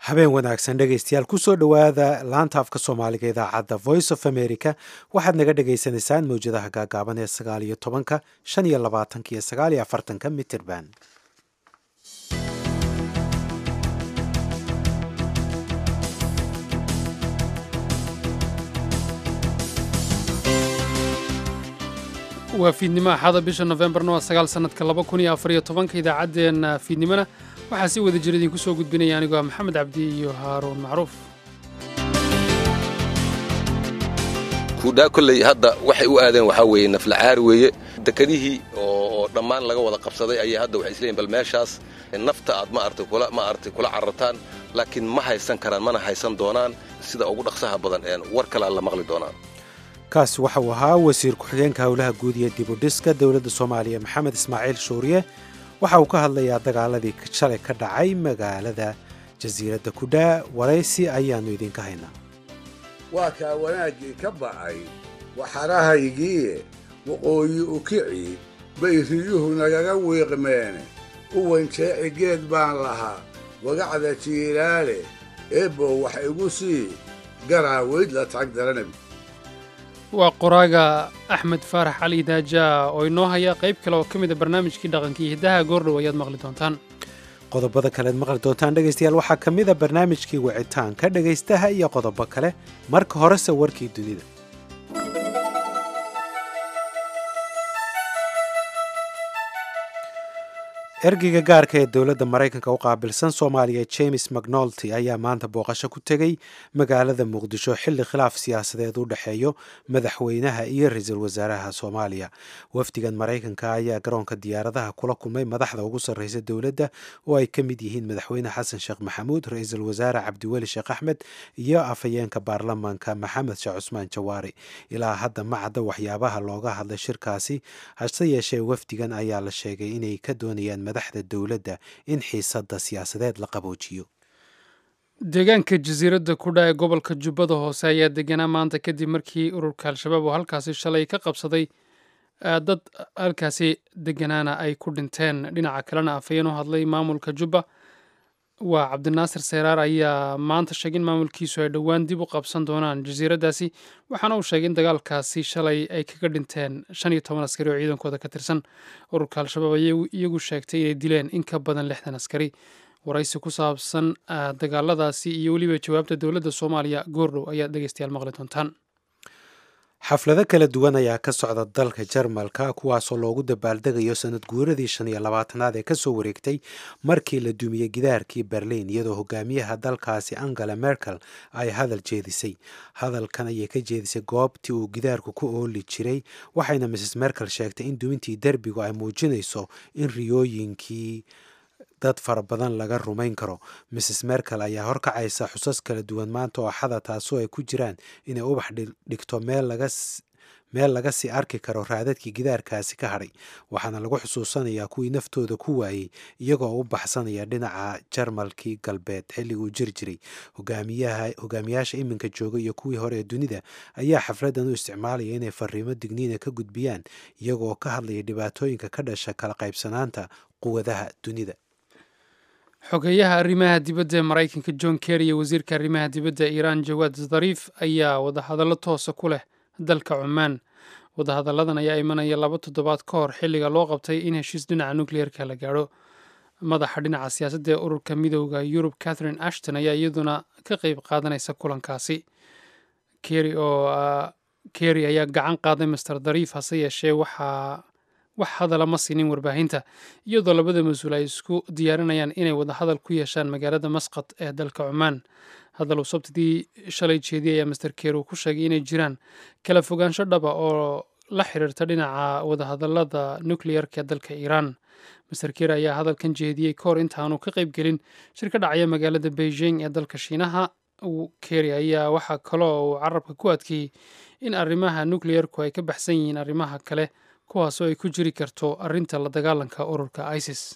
habeen wanaagsan dhegaystayaal kusoo dhowaada laanta afka soomaaliga idaacadda voice of america waxaad naga dhagaysanaysaan mawjadaha gaagaaban ee sagaal iyo tobanka shan iyo labaatanka iyo sagaal iyo afartanka mitrband waa fiidnimo axada bisha nofembarna waa sagaal sannadka laba kun iyo afariyo tobanka idaacaddeenna fiidnimona waxaa si wada jira idinku soo gudbinaya anigoo ah maxamed cabdi iyo haaruun macruuf kuudhaa kolley hadda waxay u aadeen waxaa weeye naflacaar weeye dekedihii oo dhammaan laga wada qabsaday ayay hadda waxay isleeyihin bal meeshaas nafta aad ma artay kula ma artay kula carartaan laakiin ma haysan karaan mana haysan doonaan sida ugu dhaqsaha badan een war kale aan la maqli doonaan kaasi waxa uu ahaa wasiir ku-xigeenka howlaha guud iyo dibudhiska dowladda soomaaliya maxamed ismaaciil shuuriye waxa uu ka hadlayaa dagaaladii shalay ka dhacay magaalada jasiiradda kudhaa waraysi ayaannu idinka haynaa waa kaa wanaaggii ka ba'ay waxarahaygiiye waqooyi u kici bay riyuhu nagaga wiiqmeene u wanjeeci geed baan lahaa wagacda jiilaale eebbow wax igu sii garaaweyd la tag daranab waa qoraaga axmed faarax cali daajaa oo inoo haya qayb kale oo ka mid a barnaamijkii dhaqanka iyo hiddaha goordhow ayaad maqli doontaan qodobada kalead maqli doontaan dhegaystayaal waxaa ka mid a barnaamijkii wicitaanka dhegaystaha iyo qodobo kale marka horese warkii dunida ergeyga gaarka ee dowladda maraykanka u qaabilsan soomaaliya james macnolty ayaa maanta booqasho ku tegey magaalada muqdisho xilli khilaaf siyaasadeed u dhexeeyo madaxweynaha iyo ra-iisul wasaaraha soomaaliya wafdigan maraykanka ayaa garoonka diyaaradaha kula kulmay madaxda ugu sarreysa dowladda oo ay ka mid yihiin madaxweyne xasan sheekh maxamuud ra-iisul wasaare cabdiweli sheekh axmed iyo afhayeenka baarlamaanka maxamed sheekh cusmaan jawaari ilaa hadda ma cadda waxyaabaha looga hadlay shirkaasi hase yeeshee wafdigan ayaa la sheegay inay ka doonayaan madaxda dowladda in xiisadda siyaasadeed la qaboojiyo deegaanka jasiiradda kudha ee gobolka jubbada hoose ayaa deganaa maanta kadib markii ururka al-shabaab oo halkaasi shalay ka qabsaday dad halkaasi deganaana ay ku dhinteen dhinaca kalena afhayeen u hadlay maamulka jubba waa cabdinaasir seyraar ayaa maanta sheegay in maamulkiisu ay dhowaan dib u qabsan doonaan jasiiraddaasi waxaana uu sheegay in dagaalkaasi shalay ay kaga dhinteen shan iyo toban askari oo ciidankooda ka tirsan ururka al-shabaab ayay iyagu sheegtay inay dileen in ka badan lixdan askari waraysi ku saabsan dagaaladaasi iyo weliba jawaabta dowladda soomaaliya goordhow ayaad dhegeystayaal maqli doontaan xaflado kala duwan ayaa ka socda dalka jarmalka kuwaasoo loogu dabaaldegayo sanad guuradii shan iyo labaatanaad ee kasoo wareegtay markii la dumiyey gidaarkii berliin iyadoo hogaamiyaha dalkaasi angela merkel ay hadal jeedisay hadalkan ayay ka jeedisay goobtii uu gidaarku ku ooli jiray waxayna mrs merkel sheegtay in dumintii derbigu ay muujinayso in riyooyinkii dad fara badan laga rumayn karo mrs merkel ayaa horkacaysa xusas kala duwan maanta oo axada taasoo ay ku jiraan inay ubax dhigto meel laga sii arki karo raadadkii gidaarkaasi ka hadhay waxaana lagu xusuusanayaa kuwii naftooda ku waayey iyagoo u baxsanaya dhinaca jarmalkii galbeed xilliguu jiri jiray hogaamiyaasha iminka jooga iyo kuwii hore ee dunida ayaa xafladan u isticmaalaya inay fariimo digniina ka gudbiyaan iyagoo ka hadlaya dhibaatooyinka ka dhasha kala qaybsanaanta quwadaha dunida xogeeyaha arrimaha dibadda ee maraykanka john kerry iyo wasiirka arrimaha dibadda ee iiraan jawaad zariif ayaa wadahadallo toosa ku leh dalka cumaan wadahadalladan ayaa imanaya laba toddobaad ka hor xilliga loo qabtay in heshiis dhinaca nukliyeerka la gaadho madaxa dhinaca siyaasadda ee ururka midooda yurub catherine ashton ayaa iyaduna ka qeyb qaadanaysa kulankaasi kerry oo kerry ayaa gacan qaaday master dariif hase yeeshee waxaa wax hadala ma siinin warbaahinta iyadoo labada mas-uul ay isku diyaarinayaan inay wadahadal ku yeeshaan magaalada masqad ee dalka cumaan hadal uu sabtidii shalay jeediyay ayaa master ker uu ku sheegay inay jiraan kala fogaansho dhaba oo la xiriirta dhinaca wadahadalada nukleyerka ee dalka iiraan master ker ayaa hadalkan jeediyey ka hor intaanu ka qayb gelin shir ka dhacaya magaalada beijing ee dalka shiinaha keri ayaa waxaa kaloo uu carabka ku adkeeyey in arrimaha nukleyerku ay ka baxsan yihiin arrimaha kale kuwaasoo ay ku jiri karto arrinta la dagaalanka ururka isis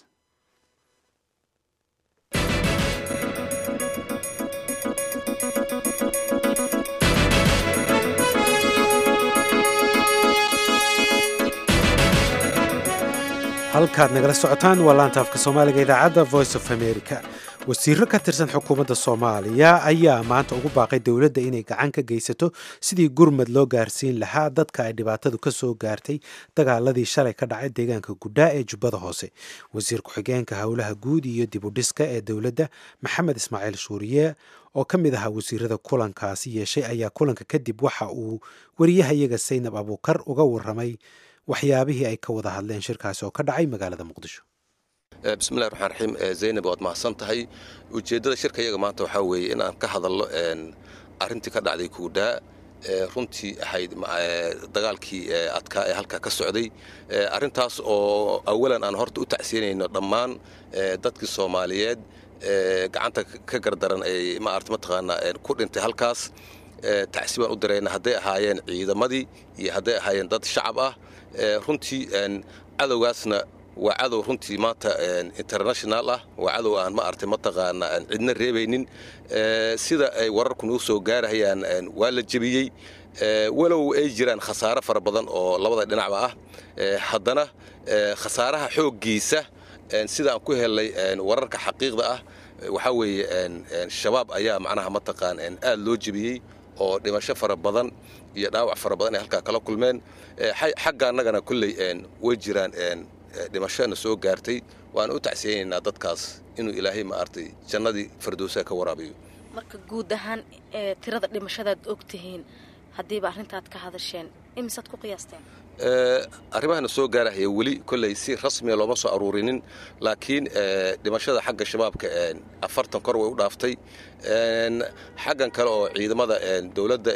halkaad nagala socotaan waa laanta afka soomaaliga idaacadda voice of america wasiiro ka tirsan xukuumadda soomaaliya ayaa maanta ugu baaqay dowladda inay gacan ka geysato sidii gurmad loo gaarsiin lahaa dadka ay dhibaatadu ka soo gaartay dagaaladii shalay ka dhacay deegaanka gudhaa ee jubbada hoose wasiir ku-xigeenka howlaha guud iyo dibudhiska ee dowladda maxamed ismaaciil shuuriye oo ka mid ahaa wasiirada kulankaasi yeeshay ayaa kulanka kadib waxa uu wariyahayaga saynab abuukar uga waramay waxyaabihii ay ka wada hadleen shirkaasi oo ka dhacay magaalada muqdisho bismillahi raxmaan raxiim zaynab waad mahadsan tahay ujeeddada shirka iyaga maanta waxaa weeye in aan ka hadalno arrintii ka dhacday kuudhaa runtii ahayd dagaalkii adkaa ee halkaa ka socday arrintaas oo awalan aan horta u tacsiinayno dhammaan dadkii soomaaliyeed gacanta ka gardaran ay maarata mataqaanaa ku dhintay halkaas tacsi baan u dirayna hadday ahaayeen ciidamadii iyo hadday ahaayeen dad shacab ah runtii cadowgaasna waa cadow runtii maanta international ah waa cadow aan ma artay mataqaana aan cidna reebaynin sida ay wararku nuu soo gaarahayaan waa la jebiyey walow ay jiraan khasaare fara badan oo labada dhinacba ah haddana khasaaraha xooggiisa sida aan ku helnay wararka xaqiiqda ah waxaa weeye shabaab ayaa macnaha mataqaan aad loo jebiyey oo dhimasho fara badan iyo dhaawac fara badan ay halkaa kala kulmeen xagga annagana kolley way jiraan dhimashona soo gaartay waan u tacsiyaynaynaa dadkaas inuu ilaahay ma artay jannadii fardowsaha ka waraabayo marka guud ahaan tirada dhimashadaad og tihiin haddiiba arrintaad ka hadasheen imisaad ku qiyaasteen arrimahana soo gaarahaya weli kolley si rasmiya looma soo aruurinin laakiin dhimashada xagga shabaabka afartan kor way u dhaaftay xaggan kale oo ciidamada dowladda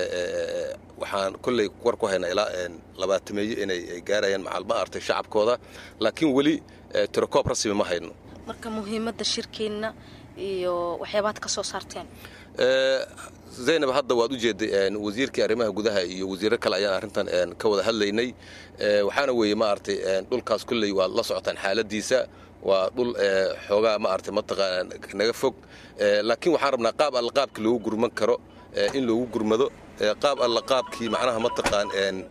waxaan kolley war ku haynaa ilaa labaatameeyo inay gaarayaan macalma artay shacabkooda laakiin weli tirokoob rasmi ma hayno marka muhiimadda shirkeenna iyo waxyaabaad ka soo saarteen zaynab hadda waad u jeeday wasiirkii arrimaha gudaha iyo wasiiro kale ayaan arrintan ka wada hadlaynay waxaana weeye ma artay dhulkaas kolley waad la socotaan xaaladiisa waa dhul xoogaa ma artay mataqaana naga fog laakiin waxaan rabnaa qaab alla qaabkii loogu gurman karo in loogu gurmado qaab alla qaabkii macnaha mataqaan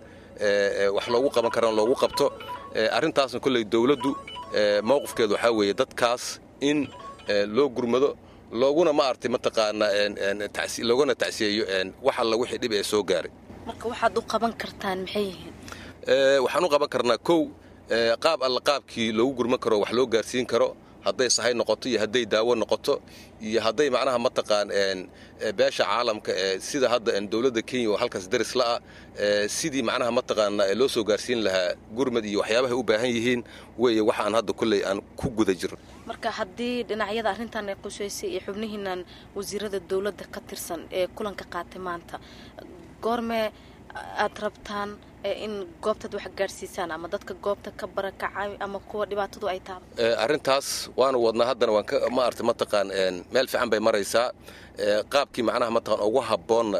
wax loogu qaban karana loogu qabto arrintaasna kolley dowladdu mowqifkeedu waxaa weeye dadkaas in loo gurmado looguna ma artay mataqaanaa looguna tacsiyeeyo wax alla wixii dhib ee soo gaaray marka waxaad u qaban kartaan maxay yihiin waxaan u qaban karnaa kow qaab alla qaabkii loogu gurman karo wax loo gaarsiin karo hadday sahay noqoto iyo hadday daawo noqoto iyo hadday macnaha mataqaan beesha caalamka sida hadda dowladda kenya oo halkaas daris la'ah sidii macnaha mataqaana loo soo gaarsiin lahaa gurmad iyo waxyaabahay u baahan yihiin weeye waxaan hadda kolley aan ku guda jirno marka haddii dhinacyada arrintan ay qusaysay iyo xubnihiinan wasiirada dowladda ka tirsan ee kulanka qaatay maanta goormee aad rabtaan in goobtaad wax gaadhsiisaan ama dadka goobta ka barakacay ama kuwa dhibaatadu ay taaba arrintaas waanu wadnaa haddana waan ma artay mataqaan meel fiican bay maraysaa qaabkii macnaha mataqaan ugu habboonna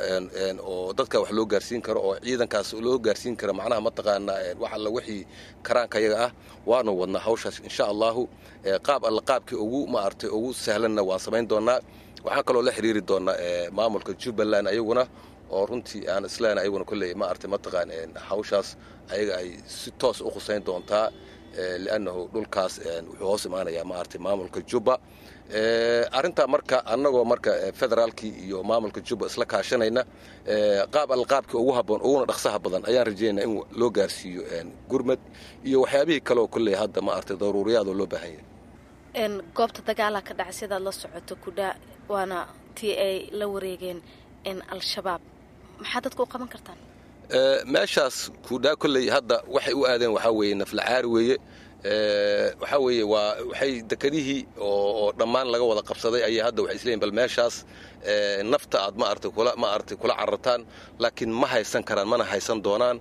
oo dadka wax loo gaarsiin karo oo ciidankaas loo gaarsiin karo macnaha mataqaana wax alla wixii karaanka yaga ah waanu wadnaa hawshaas insha allahu qaab alla qaabkii ugu ma artay ugu sahlanna waan samayn doonaa waxaan kaloo la xiriiri doonaa maamulka jubbaland ayaguna oo runtii aan isleen ayaguna kolley ma artay mataqaan hawshaas ayaga ay si toos u khusayn doontaa liannahu dhulkaas wuxuu hoos imaanayaa ma artay maamulka jubba arrintaa marka annagoo marka federaalkii iyo maamulka jubba isla kaashanayna qaab alqaabkii ugu habboon uguna dhaqsaha badan ayaan rajaynaa in loo gaarsiiyo gurmad iyo waxyaabihii kaleoo kolley hadda ma artay daruuriyaadoo loo baahan yahay goobta dagaalaa ka dhacay sidaad la socoto kudhaa waana tii ay la wareegeen al-shabaab maxaa dadka u qaban kartaan meeshaas kuudhaa kolley hadda waxay u aadeen waxaa weeye naflacaari weeye waxaa weeye waa waxay dekadihii oo dhammaan laga wada qabsaday ayay hadda waxay isleeyihin bal meeshaas nafta aad ma artay kula ma artay kula carartaan laakiin ma haysan karaan mana haysan doonaan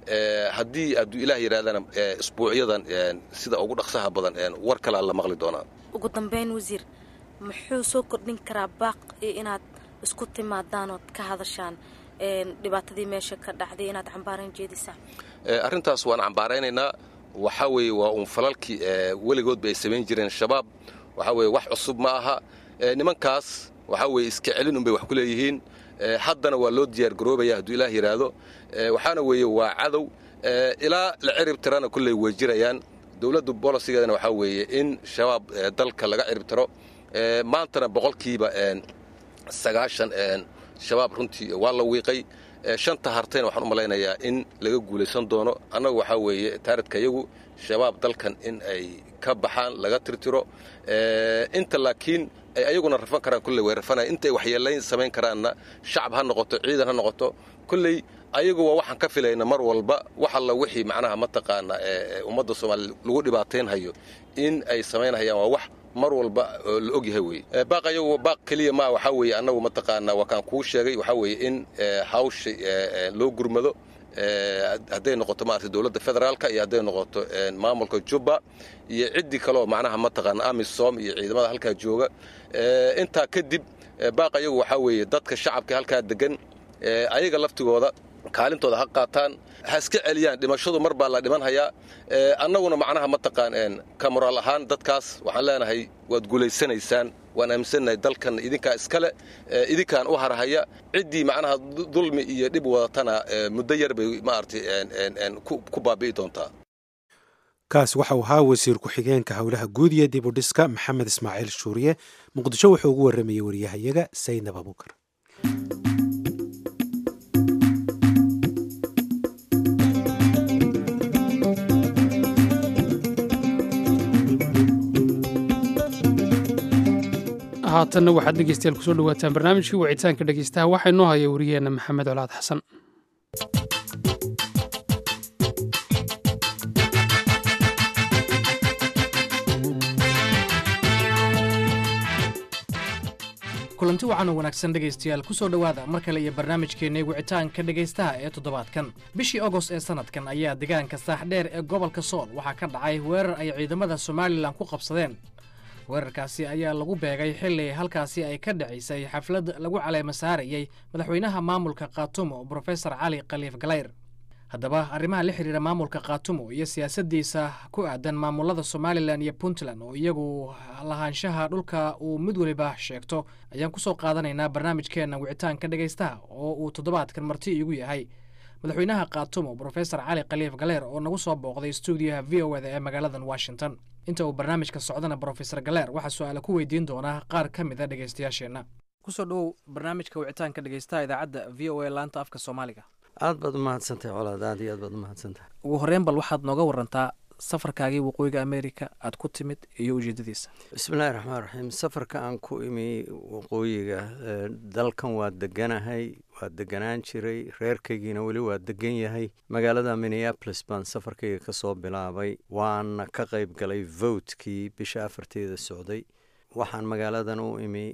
haddii adduu ilaah yidhahdana isbuucyadan sida ugu dhaqsaha badan war kalea la maqli doonaa ugu dambeyn wasiir muxuu soo kordhin karaa baaq iyo inaad isku timaadaanood ka hadashaan dhibaatadii meesha ka dhacday inaad cambaarayn jeedisaan arrintaas waan cambaaraynaynaa waxaa weeye waa uun falalkii weligoodba ay samayn jireen shabaab waxaa weeye wax cusub ma aha nimankaas waxaa weeye iska celin unbay wax ku leeyihiin haddana waa loo diyaar garoobaya hadduu ilaah yidhaahdo waxaana weeye waa cadow ilaa la cirib tirana kolley way jirayaan dowladda bolosigeedana waxaa weeye in shabaab dalka laga cirib tiro maantana boqolkiiba sagaashan shabaab runtii waa la wiiqay shanta hartayna waxaan u malaynayaa in laga guulaysan doono annagu waxaa weeye taaradka iyagu shabaab dalkan in ay ka baxaan laga tirtiro inta laakiin ay ayaguna rafan karaan kulley way rafanaya intay waxyeelayn samayn karaanna shacab ha noqoto ciidan ha noqoto kulley ayagu waa waxaan ka filayna mar walba wax alla wixii macnaha mataqaana ummadda soomaaliya lagu dhibaataynhayo in ay samaynhayaan waa wax mar walba la og yahay weye baaq ayagu baaq keliya ma waxaa weeye annagu mataqaanaa waa kaan kuu sheegay waxaa weeye in hawsha loo gurmado hadday noqoto maarata dowladda federaalka iyo hadday noqoto maamulka jubba iyo ciddii kaleoo macnaha mataqaana amisom iyo ciidamada halkaa jooga intaa kadib baaq ayagu waxaa weeye dadka shacabka halkaa degan ayaga laftigooda kaalintooda ha qaataan ha iska celiyaan dhimashadu mar baa la dhimanhayaa annaguna macnaha mataqaan ka moraal ahaan dadkaas waxaan leenahay waad guulaysanaysaan waan aaminsannahay dalkan idinkaa iskale idinkaan u harhaya ciddii macnaha dulmi iyo dhib wadatana muddo yar bay maaragtay ku baabi'i doontaa kaas waxa uu ahaa wasiir ku-xigeenka howlaha guud iyo dib u dhiska maxamed ismaaciil shuuriye muqdisho wuxuu ugu warramayey waryahayaga saynab abuukar haatanna waxaad dhegeystayaal kusoo dhawaataan barnaamijkii wicitaanka dhegeystaha waxaa inoo haya wariyeenna maxamed colaad xasan kulanti wacan oo wanaagsan dhegaystayaal kusoo dhowaada mar kale iyo barnaamijkeenna wicitaanka dhegaystaha ee toddobaadkan bishii agost ee sannadkan ayaa deegaanka saaxdheer ee gobolka sool waxaa ka dhacay weerar ay ciidamada somalilan ku qabsadeen weerarkaasi ayaa lagu beegay xilli halkaasi ay ka dhacaysay xaflad lagu caleema saarayey madaxweynaha maamulka khaatumo brofesor cali khaliif galayr haddaba arrimaha la xidhiira maamulka khaatumo iyo siyaasaddiisa ku aadan maamulada somalilan iyo puntland oo iyagu lahaanshaha dhulka uu mid weliba sheegto ayaan kusoo qaadanaynaa barnaamijkeenna wicitaanka dhegaystaha oo uu toddobaadkan marti iigu yahay madaxweynaha khaatumo brofesor cali khaliif galeer oo nagu soo booqday stuudiyaha v o eda ee magaaladan washington inta uu barnaamijka socdana brofesor galeer waxaa su-aala ku weydiin doonaa qaar ka mid a dhegaystayaasheenna kusoo dhowow barnaamijka wicitaanka dhegaystaha idaacadda v o a laanta afka soomaaliga aad baad umahadsantahay colaad aad iyo aad baad umahadsantahay ugu horreyn bal waxaad nooga warantaa safarkaagii waqooyiga america aad ku timid iyo ujeedadiisa bismillahi raxmaan raxiim safarka aan ku imi waqooyiga dalkan waa deganahay waa deganaan jiray reerkaygiina weli waa degan yahay magaalada minneapolis baan safarkayga ka soo bilaabay waana ka qayb galay votkii bisha afarteeda socday waxaan magaaladan u imi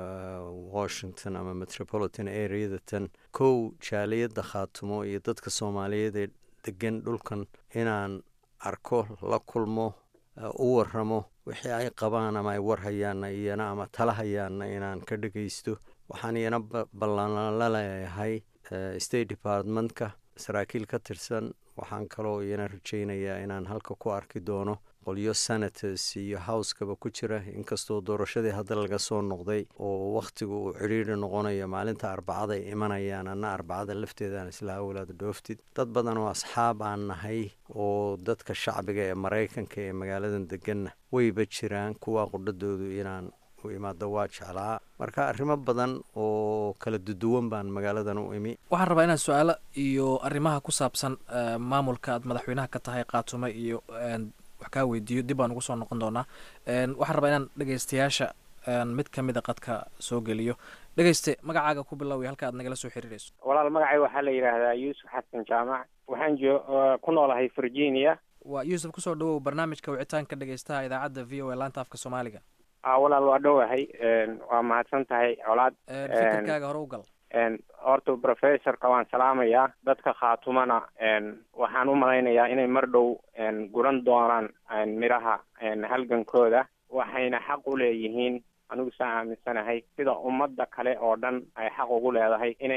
washington ama metropolitan areadatan kow jaaliyadda khaatumo iyo dadka soomaaliyeed ee degan dhulkan inaan arko la kulmo u waramo wixii ay qabaan ama ay warhayaanna iyana ama tala hayaanna inaan ka dhegaysto waxaan iyana ballanla leeyahay state departmentka saraakiil ka tirsan waxaan kaloo iyana rajaynayaa inaan halka ku arki doono qolyo senators iyo howskaba ku jira inkastoo doorashadii hadda laga soo noqday oo wakhtigu uu cidhiidri noqonayo maalinta arbacada ay imanayaan anna arbacada lafteedaan isla awlaada dhooftid dad badan oo asxaab aan nahay oo dadka shacbiga ee maraykanka ee magaaladan deganna wayba jiraan kuwa qudhadoodu inaan u imaado waa jeclaa marka arrimo badan oo kala duduwan baan magaaladan u imi waxaan rabaa inaad su-aalo iyo arrimaha ku saabsan maamulka aad madaxweynaha ka tahay khaatumo iyo wax kaa weydiiyo dib baan ugu soo noqon doonaa waxaan rabaa inaan dhegaystayaasha mid ka mida qadka soo geliyo dhegayste magacaaga ku biloway halka aad nagala soo xiriirayso walaal magacay waxaa la yidhaahdaa yuusuf xasan jaamac waxaan jo ku noolahay virginia waa yuusuf kusoo dhawow barnaamijka wicitaanka dhegaystaha idaacadda v o a laanta afka soomaaliga a walaal waa dhowahay waa mahadsan tahay colaad fikirkaaga hore u gal horta professorka waan salaamayaa dadka khaatumana waxaan u malaynayaa inay mar dhow guran doonaan midhaha halgankooda waxayna xaq u leeyihiin anigu saa aaminsanahay sida ummadda kale oo dhan ay xaq ugu leedahay inay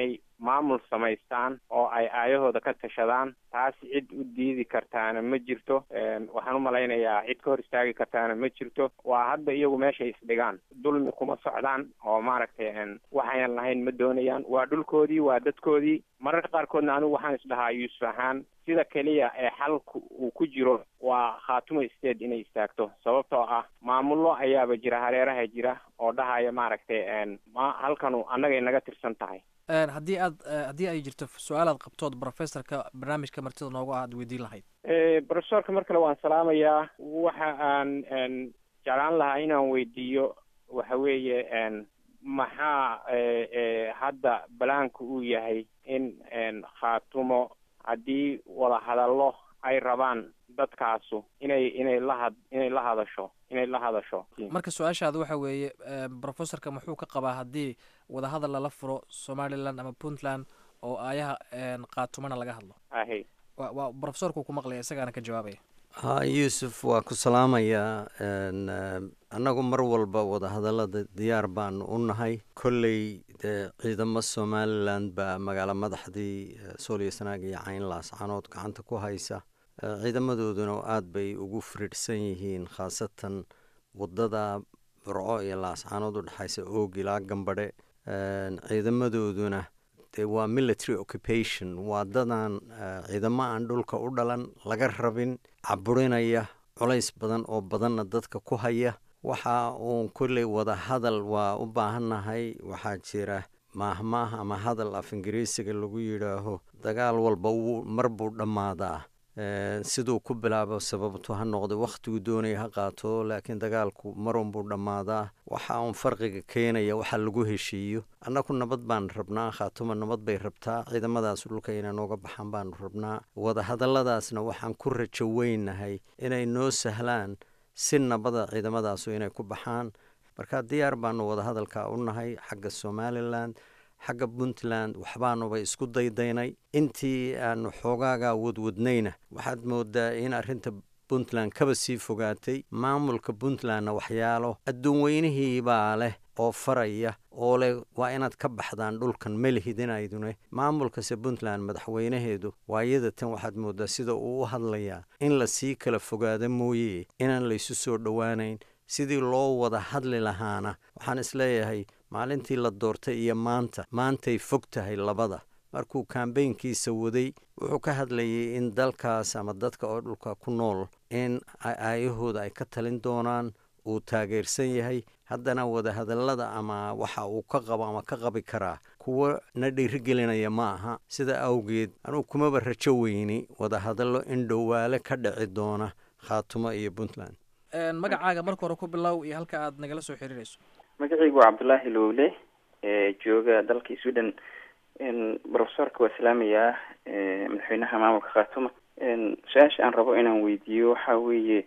maamul samaystaan oo ay aayahooda ka tashadaan taas cid u diidi kartaana ma jirto waxaan u malaynayaa cid ka hor istaagi kartaana ma jirto waa hadda iyagu meeshay isdhigaan dulmi kuma socdaan oo maaragtay waxayan lahayn ma doonayaan waa dhulkoodii waa dadkoodii mararka qaarkoodna anigu waxaan isdhahaa yuusuf ahaan sida keliya ee xalku uu ku jiro waa khaatumo state inay istaagto sababtoo ah maamullo ayaaba jira hareeraha jira oo dhahaya maaragtay ma halkanu annagay naga tirsan tahay haddii aad haddii ay jirto su-aalaad qabtood professorka barnaamijka martida noogu ah aad weydiin lahayd professorka mar kale waan salaamayaa waxa aan jeclaan lahaa inaan weydiiyo waxa weeye maxaa hadda balaanku uu yahay in khaatumo haddii wada hadallo ay rabaan dadkaasu inay inay lahad inay la hadasho inay la hadasho marka su-aashaada waxa weeye professorka muxuu ka qabaa haddii wadahadal lala furo somaliland ama puntland oo aayaha khaatumana laga hadlo ahe wa waa professorku ku maqlaya isagaana ka jawaabaya ha yuusuf waa ku salaamayaa annagu mar walba wadahadallada diyaar baanu u nahay kolley dee ciidamo somalilan baa magaalo madaxdii sooliyo sanaag iyo cayn laascanood gacanta ku haysa ciidamadooduna aada bay ugu firidhsan yihiin khaasatan wadada burco iyo laascanood u dhexaysa oog ilaa gambadhe ciidamadooduna dee waa military occupation waa dadan ciidamo aan dhulka u dhalan laga rabin caburinaya culays badan oo badanna dadka ku haya waxa uun kolley wada hadal waa u baahannahay waxaa jira maahmaah ama hadal af ingiriisiga lagu yidhaaho dagaal walba wuu mar buu dhammaadaa siduu ku bilaabo sababtu ha noqdo wakhtigu doonaya ha qaato laakiin dagaalku marunbuu dhammaadaa waxa uun farqiga keenaya waxa lagu heshiiyo annagu nabad baan rabnaa khaatuma nabad bay rabtaa ciidamadaas dhulka inay nooga baxaan baanu rabnaa wadahadalladaasna waxaan ku rajo weynahay inay noo sahlaan si nabada ciidamadaasu inay ku baxaan marka diyaar baanu wadahadalka u nahay xagga somalilan xagga puntland waxbaanuba isku daydaynay intii aanu xoogaaga wadwadnayna waxaad moodaa in arrinta puntland kaba sii fogaatay maamulka puntlandna waxyaalo adduun weynihiibaa leh oo faraya oo leh waa inaad ka baxdaan dhulkan melihidinaydune maamulkase puntland madaxweynaheedu waayada tan waxaad moodaa sida uu u hadlayaa in lasii kala fogaado mooye inaan laysu soo dhowaanayn sidii loo wada hadli lahaana waxaan isleeyahay maalintii la doortay iyo maanta maantay fog tahay labada markuu kambeynkiisa waday wuxuu ka hadlayay in dalkaas ama dadka oo dhulka ku nool in aayahooda ay ka talin doonaan uu taageersan yahay haddana wadahadallada ama waxa uu ka qabo ama ka qabi karaa kuwo na dhiirigelinaya ma aha sida awgeed anugu kumaba rajo weyni wadahadallo in dhowaale ka dhici doona khaatumo iyo puntland magacaaga marka hore ku bilow iyo halka aad nagala soo xiriirayso magacaygu waa cabdullaahi lowle jooga dalka sweden professorka waa salaamayaa madaxweynaha maamulka khaatuma su-aasha aan rabo inaan weydiiyo waxa weeye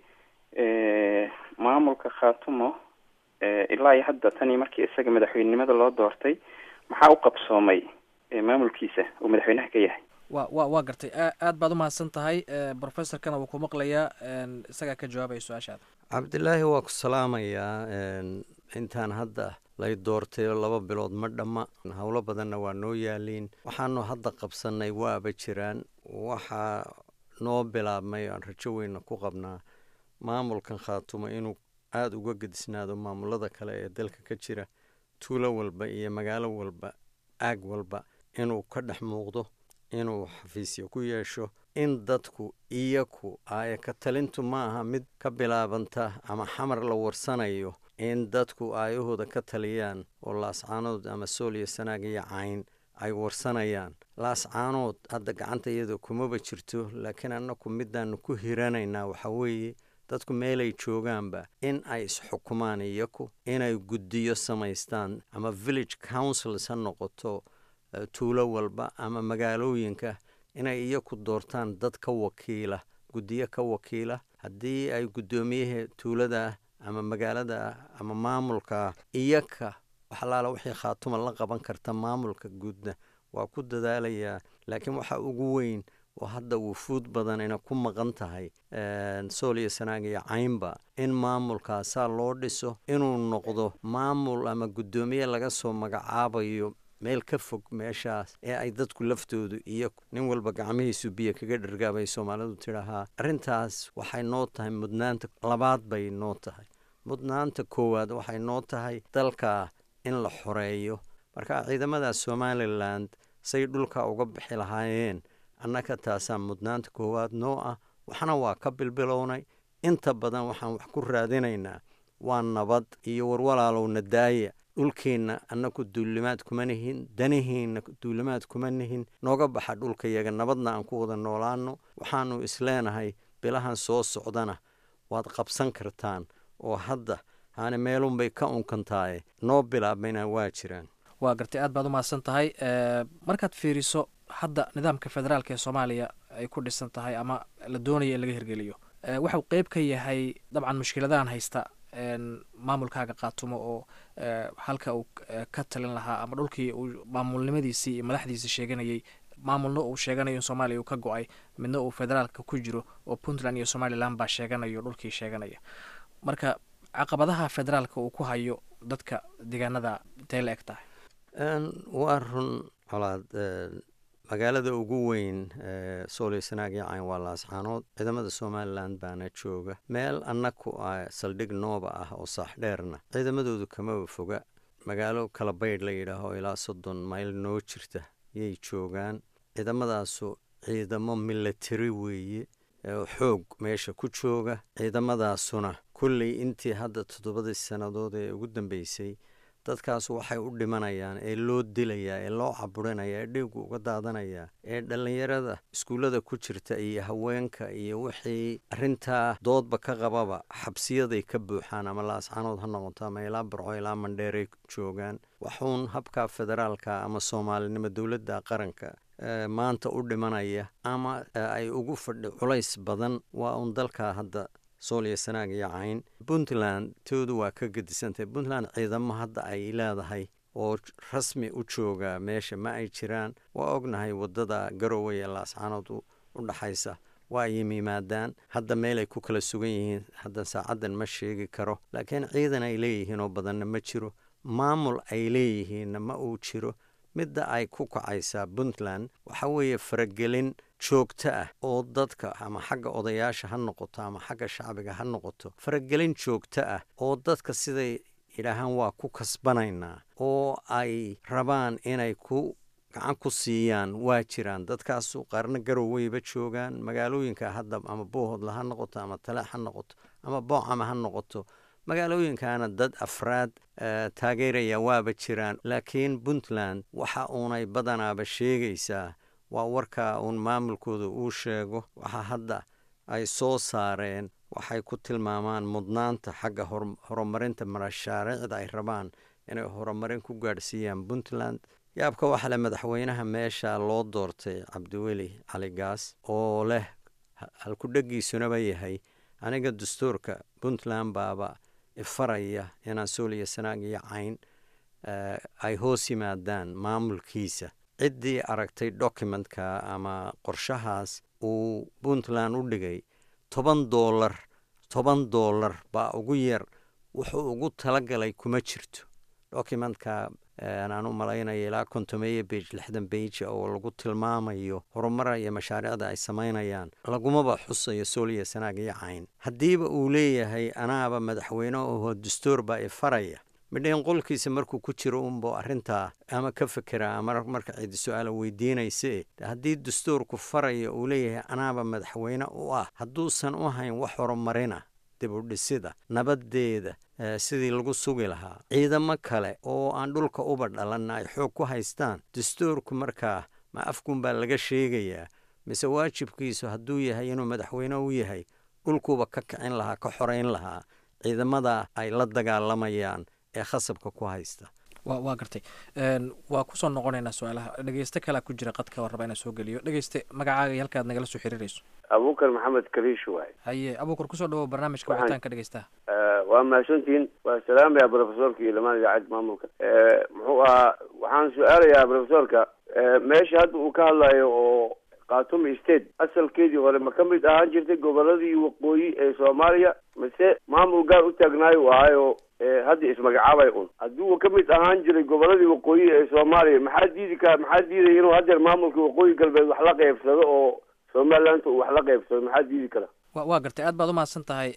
maamulka khaatumo ilaa iyo hadda tanii markii isaga madaxweynenimada loo doortay maxaa u qabsoomay maamulkiisa uu madaxweynaha ka yahay wa wa waa gartay aad baad umahadsan tahay professorkana wuu ku maqlayaa isagaa ka jawaabaya su-aashaada cabdilaahi waa ku salaamayaa intaan hadda lay doortay laba bilood ma dhamma howlo badanna waa noo yaaliin waxaanu hadda qabsanay waaba jiraan waxaa noo bilaabmay aan rajo weyna ku qabnaa maamulkan khaatumo inuu aada uga gedisnaado maamulada kale ee dalka ka jira tuulo walba iyo magaalo walba aag walba inuu ka dhex muuqdo inuu xafiisyo ku yeesho in dadku iyaku aaya ka talintu ma aha mid ka bilaabanta ama xamar la warsanayo in dadku aayahooda ka taliyaan oo laascaanood ama sooliyo sanaag iyo cayn ay warsanayaan laascaanood hadda gacanta iyada kumaba jirto laakiin annaku midaanu ku hiranaynaa waxaa weeye dadku meelay joogaanba in ay isxukumaan iyaku inay guddiyo samaystaan ama village councils ha noqoto tuulo walba ama magaalooyinka inay iyaku doortaan dad ka wakiila guddiyo ka wakiila haddii ay guddoomiyaha tuulada ama magaalada ama maamulka iyaka waxalaala wixii khaatuma la qaban karta maamulka guudna waa ku dadaalayaa laakiin waxa ugu weyn oo hadda wufuud badan ina ku maqan tahay sooliyo sanaag iyo caynba in maamulkaasaa loo dhiso inuu noqdo maamul ama guddoomiye laga soo magacaabayo meel ka fog meeshaas ee ay dadku laftoodu iyo nin walba gacmihiisu biyo kaga dhargaabay soomaalidu tidhaahaa arrintaas waxay noo tahay mudnaanta labaad bay noo tahay mudnaanta koowaad waxay noo tahay dalka in la xoreeyo marka ciidamada somalilan say dhulka uga bixi lahaayeen annaga taasaa mudnaanta koowaad noo ah waxna waa ka bilbilownay inta badan waxaan wax ku raadinaynaa waa nabad iyo warwalaalowna daaya dhulkeenna annaku duulimaad kuma nihin danihiinna duulimaad kuma nihin nooga baxa dhulkayaga nabadna aan ku wada noolaano waxaanu isleenahay bilahan soo socdana waad qabsan kartaan oo hadda haane meelunbay ka unkantaaye noo bilaabayna waa jiraan waa gartay aad baad u mahadsan tahay markaad fiiriso hadda nidaamka federaalka ee soomaaliya ay ku dhisan tahay ama la doonaya in laga hirgeliyo waxau qeyb ka yahay dabcan mushkiladahan haysta maamulkaaga qaatumo oo halka uu ka talin lahaa ama dhulkii uu maamulnimadiisii iyo madaxdiisii sheeganayay maamulna uu sheeganayo in soomaaliya uu ka go-ay midna uu federaalka ku jiro oo puntland iyo somalilan baa sheeganayo dhulkii sheeganaya marka caqabadaha federaalka uu ku hayo dadka deegaanada intay la eg tahay waa run colaad magaalada ugu weyn sooliyo sanaag iyo cayn waa laascaanood ciidamada somalilan baana jooga meel annaku ah saldhig nooba ah oo saaxdheerna ciidamadoodu kamaba foga magaalo kala baydh la yidhaaho ilaa soddon mayl noo jirta yay joogaan ciidamadaasu ciidamo milatari weeye xoog meesha ku jooga ciidamadaasuna kulley intii hadda toddobadii sannadood ee ugu dambeysay dadkaas waxay u dhimanayaan ee loo dilayaa ee loo caburinaya ee dhiigu uga daadanayaa ee dhallinyarada iskuullada ku jirta iyo haweenka iyo wixii arrintaa doodba ka qababa xabsiyaday ka buuxaan ama laascaanood ha noqoto ama ilaa barco ilaa mandheeray joogaan waxuun habka federaalka ama soomaalinimo dowladda qaranka maanta u dhimanaya ama ay ugu fadhi culays badan waa uun dalka hadda sooliyo sanaag iyo cayn puntland toodu waa ka gedisantahay puntland ciidamo hadda ay leedahay oo rasmi u jooga meesha ma ay jiraan waa ognahay wadada garowe ee laascaanood u dhaxaysa waa ay yimaadaan hadda meelay ku kala sugan yihiin hadda saacaddan ma sheegi karo laakiin ciidan ay leeyihiin oo badanna ma jiro maamul ay leeyihiinna ma uu jiro midda ay ku kacaysaa puntland waxa weeye faragelin joogto ah oo dadka ama xagga odayaasha ha noqoto ama xagga shacbiga ha noqoto faragelin joogto ah oo dadka siday yidhaahaan waa ku kasbanaynaa oo ay rabaan inay ku gacan ku siiyaan waa jiraan dadkaasu qaarna garoweyba joogaan magaalooyinka hadda ama boohodla ha noqoto ama taleex ha noqoto ama boocama ha noqoto magaalooyinkaana dad afraad taageeraya waaba jiraan laakiin puntland waxa uunay badanaaba sheegaysaa waa warka uun maamulkooda uu sheego waxa hadda ay soo saareen waxay ku tilmaamaan mudnaanta xagga horumarinta mashaariicda ay rabaan inay horumarin ku gaadhsiiyaan puntland yaabka waxaa le madaxweynaha meesha loo doortay cabdiweli cali gaas oo leh halkudhegiisunaba yahay aniga dastuurka puntland baaba ifaraya inaan sooliyo sanaag iyo cayn ay hoos yimaadaan maamulkiisa ciddii aragtay documentka ama qorshahaas uu puntland u dhigay toban doolar toban doolar baa ugu yar wuxuu ugu talagalay kuma jirto documentka aan u malaynaya ilaa kontomeeya bage lixdan beige oo lagu tilmaamayo horumara iyo mashaariicda ay samaynayaan lagumaba xusayo sooliya sanaag iyo cayn haddiiba uu leeyahay anaaba madaxweyne oho dastuur baa ifaraya midhayn qolkiisa markuu ku jiro unbo arrintaa ama ka fekera ama marka cidi su-aala weydiinayse haddii dastuurku faraya uu leeyahay anaaba madaxweyne u ah hadduusan u hayn wax horumarina dib u dhisida nabadeeda sidii lagu sugi lahaa ciidamo kale oo aan dhulka uba dhalanna ay xoog ku haystaan dastuurku markaa ma afkunbaa laga sheegayaa mise waajibkiisu hadduu yahay inuu madaxweyne u yahay dhulkuuba ka kicin lahaa ka xoreyn lahaa ciidamada ay la dagaalamayaan ee khasabka ku haysta wa waa gartay waa kusoo noqonaynaa su-aalaha dhegeyste kalea ku jira qadka oo raba inaan soo geliyo dhegeyste magacaaga iyo halkaad nagala soo xiriirayso abuukar maxamed kaliish waay haye abuukar kusoo dhawow barnaamijka wicitaanka dhegeystaha waa mahadsantihiin waa salaamaya brofesorka iyo lamaan idaacad maamulka muxuu ahaa waxaan su-aalayaa brofesorka meesha hadda uu ka hadlayo oo khatum state asalkeedii hore ma ka mid ahaan jirtay goboladii waqooyi ee soomaaliya mise maamul gaar u taagnaayo u ahaayo hadda ismagacaabay un haddii uu ka mid ahaan jiray goboladii waqooyi ee soomaaliya maxaa diidi ka maxaa diidaya inuu haddeer maamulka waqooyi galbeed wax la qeybsado oo somaliland uu wax la qeybsado maxaa diidi kara wa waa gartay aad baad umahadsan tahay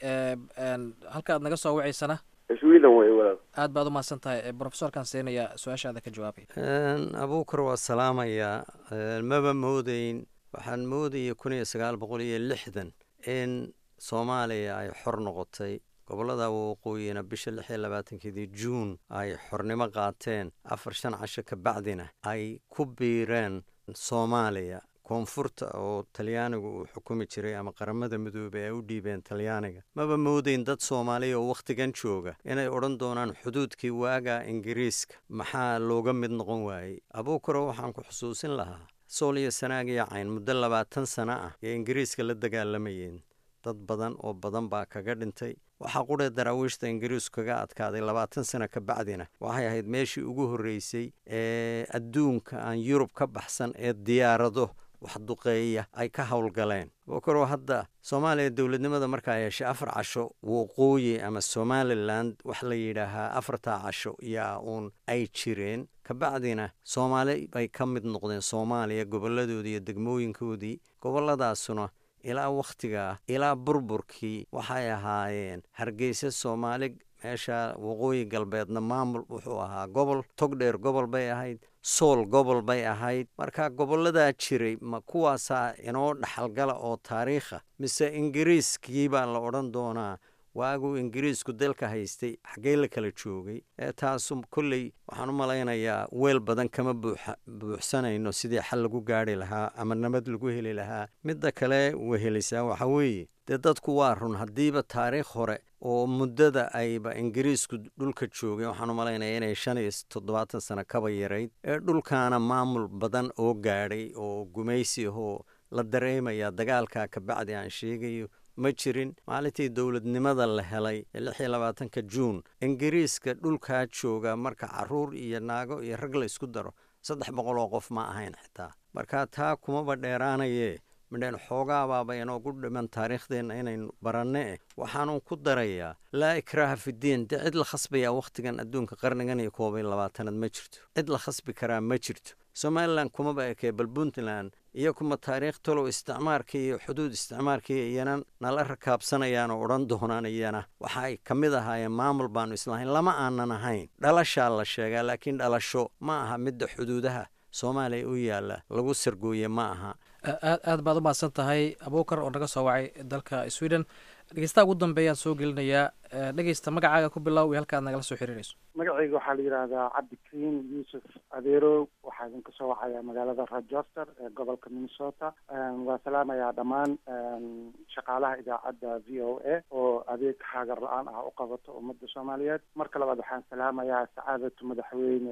halka aad naga soo wacaysana sweden wey walaal aad baad umahadsan tahay brofesorkan siinaya su-aashaada ka jawaabaya abuukar waa salaamayaa maba moodeyn waxaan moodaya kun iyo sagaal boqol iyo lixdan in soomaaliya ay xor noqotay gobolada waqooyina bisha lix iyo labaatankeedii juun ay xornimo qaateen afar shan casho ka bacdina ay ku biireen soomaaliya koonfurta oo talyaanigu uu xukumi jiray ama qaramada midoobey ay u dhiibeen talyaaniga maba moodeyn dad soomaaliya oo wakhtigan jooga inay odhan doonaan xuduudkii waaga ingiriiska maxaa looga mid noqon waayey abuukaro waxaan ku xusuusin lahaa sool iyo sanaag iyo cayn muddo labaatan sano ah ee ingiriiska la dagaalamayeen dad badan oo badan baa kaga dhintay waxaa qudhee daraawiishta ingiriisku kaga adkaaday labaatan sano ka bacdina waxay ahayd meeshii ugu horreysay ee adduunka aan yurub ka baxsan ee diyaarado wax duqeeya ay ka howlgaleen bookaro hadda soomaaliya dowladnimada markaa yeeshay afar casho waqooyi ama somalilan wax la yidhaahaa afartaa casho yaa uun ay jireen kabacdina soomaali bay ka mid noqdeen soomaaliya goboladoodii iyo degmooyinkoodii goboladaasuna ilaa wakhtigaa ilaa burburkii waxay ahaayeen hargeysa soomaali meesha waqooyi galbeedna maamul wuxuu ahaa gobol togdheer gobol bay ahayd sool gobol bay ahayd marka goboladaa jiray ma kuwaasaa inoo dhaxalgala oo taariikha mise ingiriiskii baa la odhan doonaa waaguu ingiriisku dalka haystay xaggee la kala joogay ee taasu kolley waxaan u malaynayaa weel badan kama buuxsanayno sidii xal lagu gaari lahaa ama nabad lagu heli lahaa midda kale wehelisaa waxa weeye dee dadku waa run haddiiba taariikh hore oo muddada ayba ingiriisku dhulka joogay waxaan u malaynaya inay shan iyo toddobaatan sano kaba yarayd ee dhulkaana maamul badan oo gaadhay oo gumaysi ahoo la dareemaya dagaalkaa kabacdi aan sheegayo ma jirin maalintii dowladnimada la helay ee lix iyo labaatanka juun ingiriiska dhulkaa jooga marka caruur iyo naago iyo rag la isku daro saddex boqol oo qof ma ahayn xitaa marka taa kumaba dheeraanayee midheen xoogaabaaba inoogu dhiman taariikhdeenna inaynu baranne eh waxaanu ku darayaa laa ikraaha fidiin dee cid la khasbayaa wakhtigan adduunka qarnigan iyo koob iyo labaatanaad ma jirto cid la khasbi karaa ma jirto somalilan kumaba ekee bal puntland iyo kuma taariikh talow isticmaarkii iyo xuduud isticmaarkii iyana nala rakaabsanayaan oo odhan doonaan iyana waxa ay ka mid ahaayeen maamul baanu islahayn lama aanan ahayn dhalashaa la sheegaa laakiin dhalasho ma aha midda xuduudaha soomaaliya u yaalla lagu sargooye ma aha aad aad baad u mahadsan tahay abuukar oo naga soo wacay dalka sweden dhegeystaha ugu dambeeyaan soo gelinayaa dhegeysta magacaaga ku bilow iyo halka aad nagala soo xiriirayso magacayga waxaa la yidhaahdaa cabdikariim yuusuf adeerow waxaa idinka soo wacaya magaalada rochester ee gobolka minnesota waa salaamayaa dhammaan shaqaalaha idaacadda v o a oo adeeg xaagar la-aan ah u qabato ummadda soomaaliyeed marka labaad waxaan salaamayaa sacaadatu madaxweyne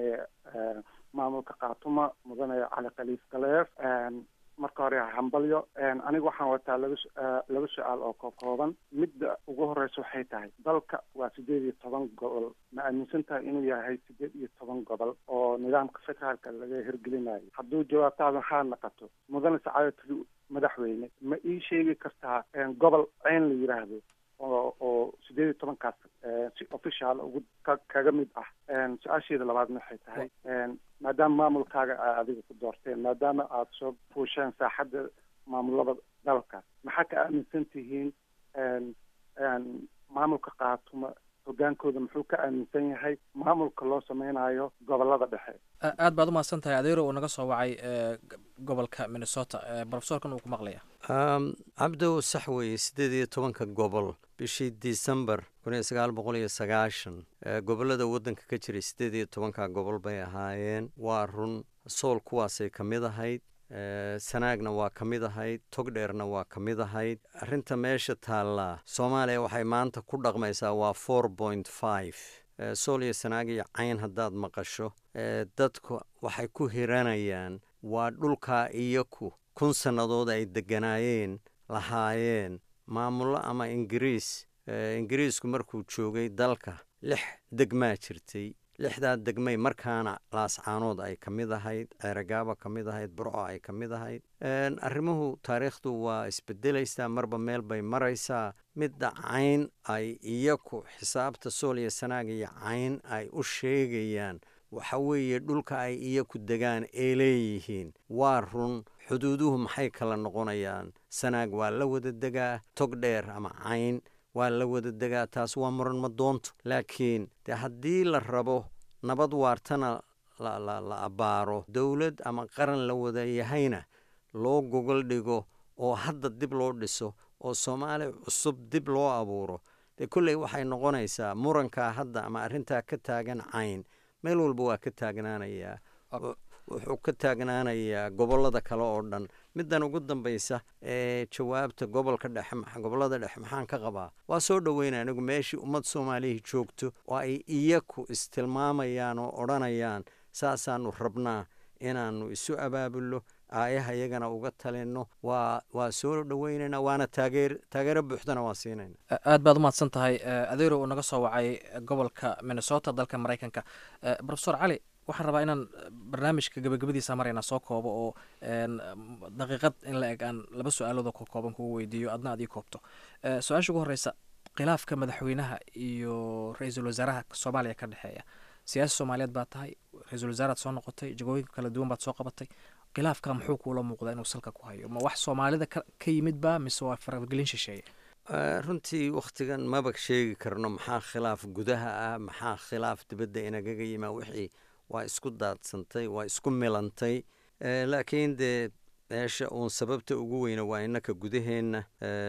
maamulka kaatuma mudane cali khaliif galeef marka hore hambalyo aniga waxaan wataa laba laba su-aal oo ka kooban midda ugu horeysa waxay tahay dalka waa sideed iyo toban gobol ma aaminsan tahay inuu yahay sideed iyo toban gobol oo nidaamka federaalka laga hirgelinayo hadduu jawaabtaada maxaa naqato mudane sacaadatu madaxweyne ma ii sheegi kartaa gobol ceyn la yidhaahdo oo oo sideed iyo tobankaas si official ugu ka kaga mid ah su-aasheeda labaadna waxay tahay maadaama maamulkaaga a adiga ku doorteen maadaama aada soo fuusheen saaxadda maamulada dalka maxaa ka aaminsan tihiin maamulka kaatuma hogaankooda muxuu ka aaminsan yahay maamulka loo sameynayo gobolada dhexe aad baad umahadsan tahay adeero uu naga soo wacay gobolka minnesota brofesorkan uu ku maqlaya cabdow sax weeye siddeed iyo tobanka gobol bishii december kun iyo sagaal boqol iyo sagaashan gobolada waddanka ka jiray siddeed iyo tobanka gobol bay ahaayeen waa run sool kuwaasay ka mid ahayd sanaagna waa ka mid ahayd togdheerna waa ka mid ahayd arrinta meesha taallaa soomaaliya waxay maanta ku dhaqmaysaa waa four point five sool iyo sanaag iyo cayn haddaad maqasho dadku waxay ku hiranayaan waa dhulkaa iyaku kun sannadood ay degganaayeen lahaayeen maamullo ama ingiriis ingiriisku markuu joogay dalka lix degmaa jirtay lixdaa degmay markaana laascaanood ay ka mid ahayd ceeragaaba ka mid ahayd burco ay ka mid ahayd arrimuhu taariikhdu waa isbedelaysaa marba meel bay maraysaa midda cayn ay iyaku xisaabta sool iyo sanaag iyo cayn ay u sheegayaan waxa weeye dhulka ay iyaku degaan ee leeyihiin waa run xuduuduhu maxay kala noqonayaan sanaag waa la wada degaa tog dheer ama cayn waa la wada degaa taas waa muran madoonto laakiin dee haddii la rabo nabad waartana la abbaaro dowlad ama qaran la wada yahayna loo gogol dhigo oo hadda dib loo dhiso oo soomaali cusub dib loo abuuro dee kolley waxay noqonaysaa murankaa hadda ama arrintaa ka taagan cayn meel walba waa ka taagnaanayaa wuxuu ka taagnaanayaa gobollada kale oo dhan middan ugu dambaysa ee jawaabta gobolka dhexe gobollada dhexe maxaan ka qabaa waa soo dhoweyna anigu meeshii ummad soomaalihii joogto oo ay iyaku istilmaamayaan oo odhanayaan saasaanu rabnaa inaannu isu abaabulno aayaha iyagana uga talinno waa waa soo dhoweynaynaa waana taageer taageero buuxdana waa siinayna aad baad umahadsan tahay adeero uu naga soo wacay gobolka minnesota dalka maraykanka rofesor cali waxaan rabaa inaan barnaamijka gabagabadiisa maraynaa soo koobo oo daqiiqad in la eg aan laba su-aaloodoo ka kooban kugu weydiiyo adna ad ii koobto su-aasha ugu horeysa khilaafka madaxweynaha iyo ra-iisul wasaaraha soomaaliya ka dhexeeya siyaasi soomaaliyeed baad tahay ra-iisul wasaaraad soo noqotay jagooyinka kala duwan baad soo qabatay khilaafka muxuu kuula muuqdaa inuu salka ku hayo ma wax soomaalida ka yimid ba mise waa faragelin shisheeye runtii wakhtigan maba sheegi karno maxaa khilaaf gudaha ah maxaa khilaaf dibadda inagaga yimaa wixii waa isku daadsantay waa isku milantay laakiin dee meesha uun sababta ugu weyna waa innaka gudaheenna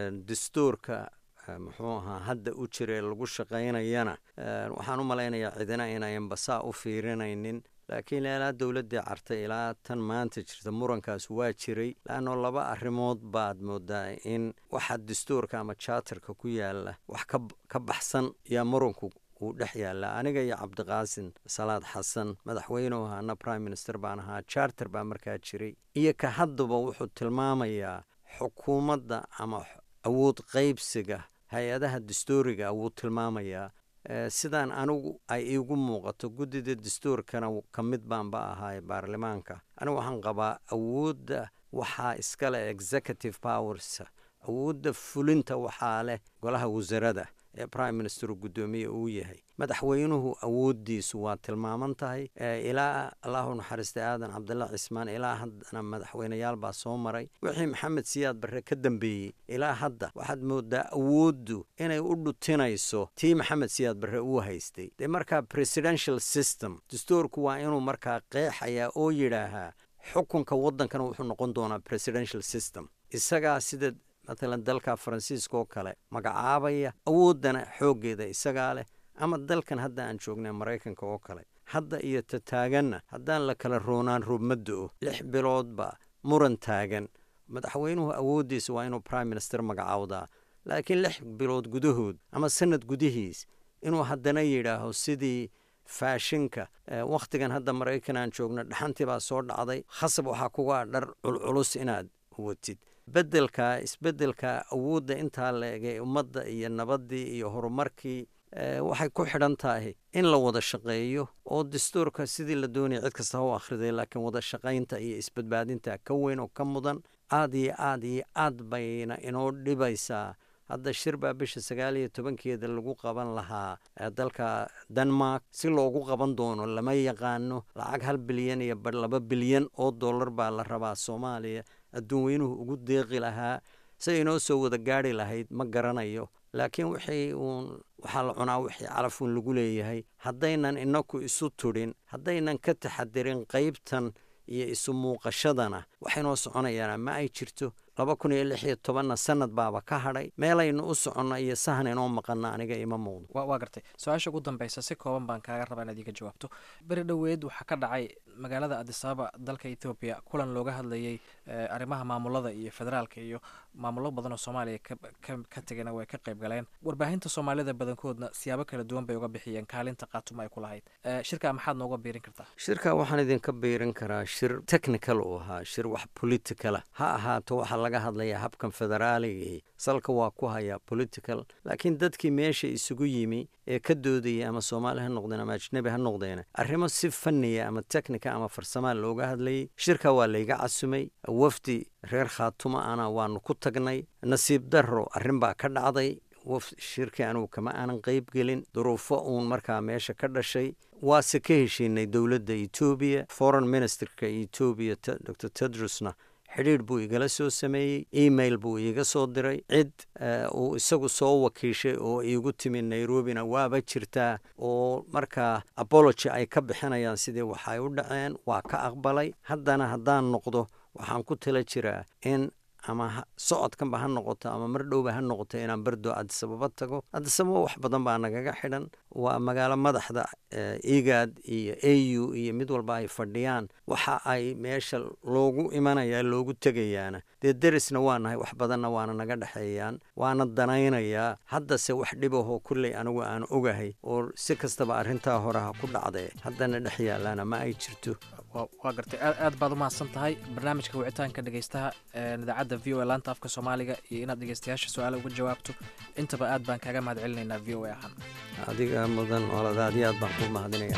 dastuurka muxuu ahaa hadda u jira ee lagu shaqaynayana waxaan u malaynayaa cidina inayan basaa u fiirinaynin laakiin ilaa dowladdii cartay ilaa tan maanta jirta murankaas waa jiray laanno laba arrimood baad moodaa in waxa dastuurka ama jaatarka ku yaala wax ka baxsan yaa muranku uu dhex yaallaa aniga iyo cabdiqaasin salaad xasan madaxweynuhu ahaana prime minister baan ahaa charter baa markaa jiray iyo ka haddaba wuxuu tilmaamayaa xukuumadda ama awood qaybsiga hay-adaha dastuuriga wuu tilmaamayaa sidaan anigu ay iigu muuqato guddida dastuurkana ka mid baanba ahaay baarlamaanka anigu waxaan qabaa awoodda waxaa iskale executive powers awoodda fulinta waxaa leh golaha wasarada ee prime minister guddoomiye uu yahay madaxweynuhu awooddiisu waa tilmaaman tahay ilaa allahu naxariistay aadan cabdalla cismaan ilaa haddana madaxweyneyaal baa soo maray wixii maxamed siyaad barre ka dambeeyey ilaa hadda waxaad moodaa awooddu inay u dhutinayso tii maxamed siyaad barre uu haystay dee markaa presidential system dastuurku waa inuu markaa qeexayaa oo yidhaahaa xukunka waddankana wuxuu noqon doonaa presidential system isagaa sida matalan dalka faransiiska oo kale magacaabaya awooddana xooggeeda isagaa leh ama dalkan hadda aan joognay maraykanka oo kale hadda iyo ta taaganna haddaan la kala roonaan roobmaddo-o lix biloodba muran taagan madaxweynuhu awooddiisa waa inuu prime minister magacaawdaa laakiin lix bilood gudahood ama sanad gudihiis inuu haddana yidhaaho sidii faashinka wakhtigan hadda maraykan aan joogno dhaxantii baa soo dhacday khasab waxaa kuga dhar culculus inaad watid bedelka isbedelka awoodda intaa la egay ummadda iyo nabaddii iyo horumarkii waxay ku xidhan tahay in la wada shaqeeyo oo dastuurka sidii la doonaya cid kasta ha u akhriday laakiin wada shaqaynta iyo isbadbaadinta ka weyn oo ka mudan aad iyo aad iyo aad bayna inoo dhibaysaa hadda shir baa bisha sagaal iyo tobankeeda lagu qaban lahaa dalka denmark si loogu qaban doono lama yaqaano lacag hal bilyan iyo laba bilyan oo dollar baa la rabaa soomaaliya adduun weynuhu ugu deeqi lahaa si inoo soo wada gaari lahayd ma garanayo laakiin wixii uun waxaa la cunaa wixii calafuun lagu leeyahay haddaynan inaku isu tudhin haddaynan ka taxadirin qaybtan iyo isu muuqashadana waxaynoo soconayaana ma ay jirto laba kun iyo lix iyo tobanna sanad baaba ka hadhay meelaynu u soconno iyo sahan inoo maqanna aniga ima muuqdo waa gartay su-aasha ugu dambeysa si kooban baan kaaga rabaa inaad iga jawaabto beri dhoweed waxaa ka dhacay magaalada adisababa dalka ethoobiya kulan looga hadlayay arrimaha maamulada iyo federaalka iyo maamulo badan oo soomaaliya ka tegana way ka qayb galeen warbaahinta soomaalida badankoodna siyaabo kala duwan bay uga bixiyeen kaalinta khaatuma ay ku lahayd shirkaa maxaad nooga biirin kartaa shirka waxaan idinka biirin karaa shir technical uu ahaa shir wax politicala ha ahaato waxaa laga hadlayaa habkan federaaliga salka waa ku hayaa political laakiin dadkii meesha isugu yimi ee ka doodayay ama soomaali ha noqdeen ama ajnebi ha noqdeen arrimo si fanniya ama technica ama farsamaa looga hadlayay shirka waa layga casumay wafdi reer khaatuma ana waanu ku tagnay nasiib darro arrin baa ka dhacday waf shirkii anugu kama aanan qayb gelin duruufo uun markaa meesha ka dhashay waase ka heshiinay dowladda etoobiya foreign ministerka etoobiya dor tedrusna xidhiidh buu igala soo sameeyey email buu iiga soo diray cid uu isagu soo wakiishay oo iigu timi nairobina waaba jirtaa oo markaa abology ay ka bixinayaan sidii waxay u dhaceen waa ka aqbalay haddana haddaan noqdo waxaan ku tala jiraa in ama socodkanba ha noqoto ama mar dhowba ha noqoto inaan berdo cadisababa tago cadisababa wax badan baa nagaga xidhan waa magaalo madaxda igad iyo a u iyo mid walba ay fadhiyaan waxa ay meesha loogu imanaya loogu tegayaana dee derisna waa nahay wax badanna waana naga dhexeeyaan waana danaynayaa haddase wax dhibahoo kulley anigu aan ogahay oo si kastaba arrintaa hore ha ku dhacdee haddana dhex yaalaana ma ay jirto waa gartay aad baad umahadsan tahay barnaamijka wicitaanka dhegeystaha idaacadda v o a laanta afka soomaaliga iyo inaad dhegeystayaasha su-aala uga jawaabto intaba aad baan kaaga mahad celinaynaa v o a ahaan adiga mudan oladaadi aad baan kuu mahadinaya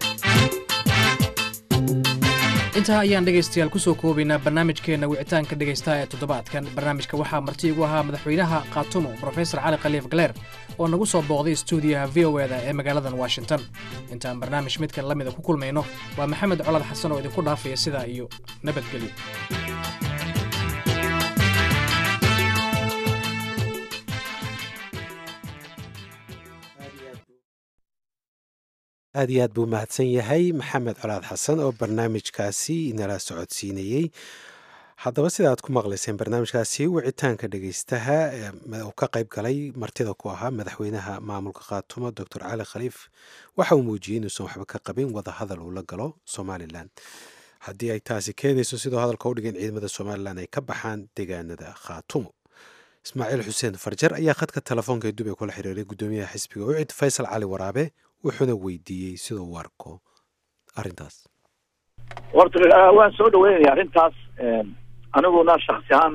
intaa ayaan dhegaystayaal kusoo koobaynaa barnaamijkeenna wicitaanka dhegaystaha ee toddobaadkan barnaamijka waxaa marti igu ahaa madaxweynaha khaatumo brofesor cali khaliif galeer oo nagu soo booqday stuudiyaha v o eda ee magaaladan washington intaan barnaamij midkan la mida ku kulmayno waa maxamed colad xasan oo idinku dhaafaya sidaa iyo nabadgelyo aad iyo aad buu mahadsan yahay maxamed colaad xasan oo barnaamijkaasi inala socodsiinayey haddaba sida aad ku maqlayseen barnaamijkaasi wicitaanka dhegeystaha uu ka qayb galay martida ku ahaa madaxweynaha maamulka khaatumo doctor cali khaliif waxa uu muujiyey inuusan waxba ka qabin wadahadal uu la galo somalilan haddii ay taasi keenayso sidoo hadalka u dhigeen ciidamada somalilan ay ka baxaan deegaanada khaatumo ismaaciil xuseen farjar ayaa khadka telefoonka ee dubay kula xiriiray guddoomiyaha xisbiga ucid faysal cali waraabe wuxuuna weydiiyey siduu u arko arrintaas horta waan soo dhaweynaya arrintaas aniguna shaksi ahaan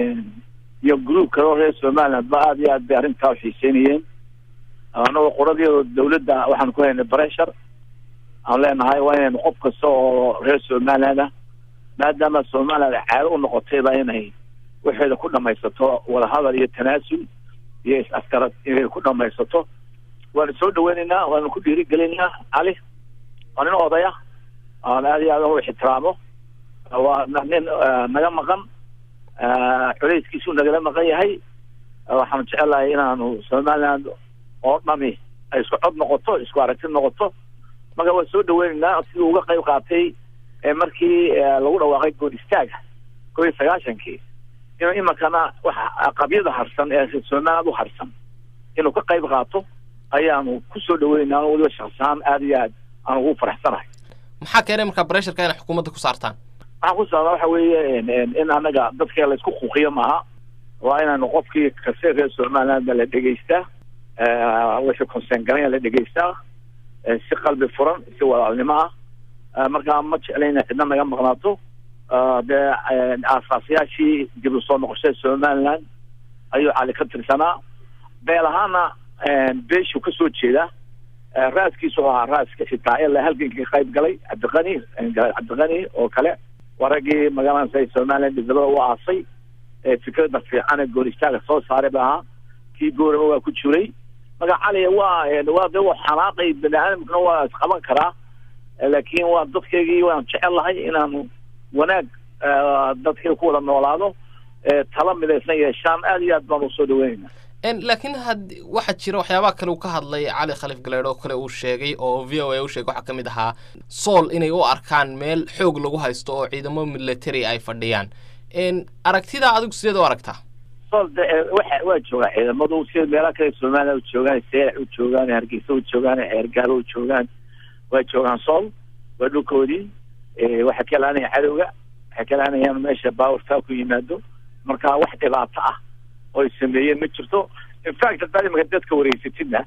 iyo gruub kale oo reer somaliland ba aad iyo aad bay arrintaa uxiiseynayeen anagoo qoradeeda dawladda waxaan ku haynay bressure aan leenahay waa inaynu qof kasta oo reer somaliland ah maadaama somaliland caado u noqotayba inay waxeeda ku dhamaysato wadahadal iyo tanaasul iyo is-askarad inay ku dhamaysato waanu soo dhaweynaynaa waanu ku dhiirigelinaynaa cali waa nin odaya aan aad iyo aad u ixtiraamo waa nin naga maqan culeyskiisuu nagala maqan yahay waxaanu jecelahay inaanu somaliland oo dhami ay isku cod noqoto isku aragti noqoto marka waan soo dhaweynaynaa siduu uga qayb qaatay markii lagu dhawaaqay good istaaga koo iyo sagaashankii inuu iminkana waxa qabyada harsan ee somaliland u harsan inuu ka qayb qaato ayaanu ku soo dhaweynaa ano waliba shaksi ahaan aada iyo aad aan ugu faraxsanahay maxaa keenay markaa bresharka inay xukuumadda ku saartaan waxaan ku saarnaa waxa weeye in anaga dadka laysku kuuqiyo maaha waa inaanu qofkii kase reer somalilandba la dhegeystaa wixii conseen garanya la dhegeystaa si qalbi furan si walaalnimo ah markaa ma jeclayna cidna naga maqnaato dee aasaasyaashii dib u soo noqoshada somaliland ayuu cali ka tirsanaa beel ahaana beeshuu ka soo jeeda raaskiisu ahaa raaska xitaa ilaa halgankii ka qayb galay cabdiqani cabdiqani oo kale waa raggii magaalada somaliland dibadaba u aasay fikrada fiican ee gooristaaga soo saaray ba ahaa kii gooraba waa ku jiray marka cali waa waa de waa xanaaqay bani aadamkuna waa isqaban karaa laakiin waa dadkaygii waan jecel lahay inaanu wanaag dadkii ku wada noolaado tala midaysan yeeshaan aad iyo aad baan usoo dhaweynayna laakiin had waxaa jira waxyaabaha kale uu ka hadlay cali khaliif galeedh oo kale uu sheegay oo v o a u sheegay waxaa ka mid ahaa sool inay u arkaan meel xoog lagu haysto oo ciidamo military ay fadhiyaan aragtidaa adigu sideed u aragtaa sool de waxa waa joogaa ciidamadu sida meelaha kale somaliland u joogaan seelac u joogaan hargeysa u joogaan ceergaalo u joogaan waa joogaan sool waa dhulkoodii waxay ka laanayaan cadowga waxay ka laanayaan meesha baawartaa ku yimaado marka wax dhibaato ah oo ay sameeyeen ma jirto infact haddaad imanka dadka wareysatidna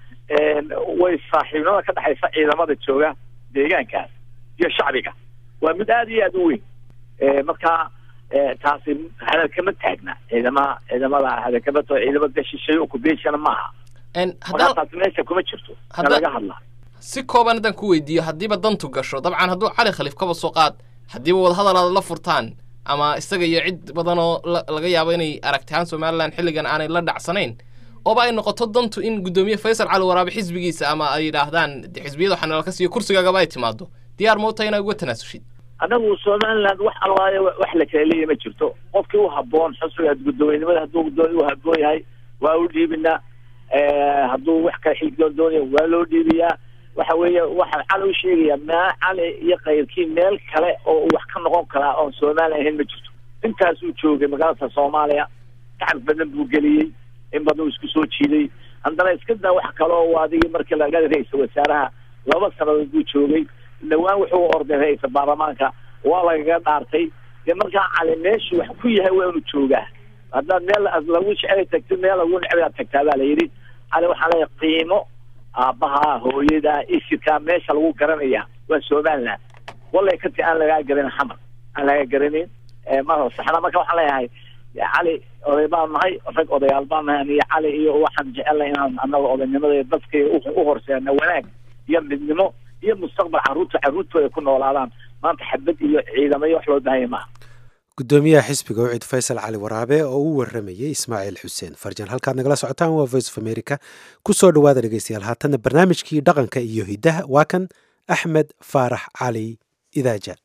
way saaxiibnimada ka dhexaysa ciidamada jooga deegaankaas iyo shacbiga waa mid aada iyo aada u weyn marka taasi hadal kama taagna ciidama ciidamada hadal kama to ciidama gashishay occupation maaha markaa taasi meesha kuma jirto ka laga hadla si kooban haddaan ku weydiiyo haddiiba dantu gasho dabcan hadduu cali khaliif kaba soo qaad haddiiba wadahadal aad la furtaan ama isaga iyo cid badan oo laga yaabo inay aragtahaan somalilan xilligan aanay la dhacsanayn ooba ay noqoto dantu in guddoomiye faysal cali waraabe xisbigiisa ama ay yidhaahdaan de xisbiyada waxaa nalaka siiyo kursigaagaba ay timaado diyaar ma u tahay inaa uga tanaasushid anagu somaliland wax alwaayo wax la kala leeya ma jirto qofkii u haboon xusbiga guddoomiyenimada hadduu guddoomiye u haboon yahay waa u dhiibinaa hadduu wax kale xilgoon doonaya waa loo dhiibiyaa waxa weeye waxaan cali u sheegayaa maa cali iyo kayrkii meel kale oo uu wax ka noqon karaa oon somalilan ahayn ma jirto intaasuu joogay magaalada soomaaliya gacab badan buu geliyey in badan uu isku soo jiiday haddana iska daa wax kale oo adigii markii laga ra-iisal wasaaraha laba sanadood buu joogay dhawaan wuxuu orday ra-iisal baarlamaanka waa lagaga dhaartay dee markaa cali meeshu wax ku yahay waa inuu joogaa haddaad meel lagu jecel tagtid meel lagu necbaa tagtaa baa la yidhi cali waxaa leeyahay qiimo aabbaha hooyada isirka meesha lagu garanaya waa somaliland wallay kati aan lagaa garanin xamar aan lagaa garanin ma saxda marka waxaan leeyahay cali oday baan nahay rag odayaal baan nahay aniyo cali iyo waxaan jecelnay inaan anaga odaynimada dadka u horseena wanaag iyo midnimo iyo mustaqbal carruurta carruurtooda ku noolaadaan maanta xabad iyo ciidamo iyo wax loo bahanya maaha guddoomiyaha xisbiga ucid faysal cali waraabe oo u waramayey ismaaciil xuseen farjan halkaad nagala socotaan waa voice of america ku soo dhowaada dhegeystayaal haatanna barnaamijkii dhaqanka iyo hiddaha waa kan axmed faarax cali idaaja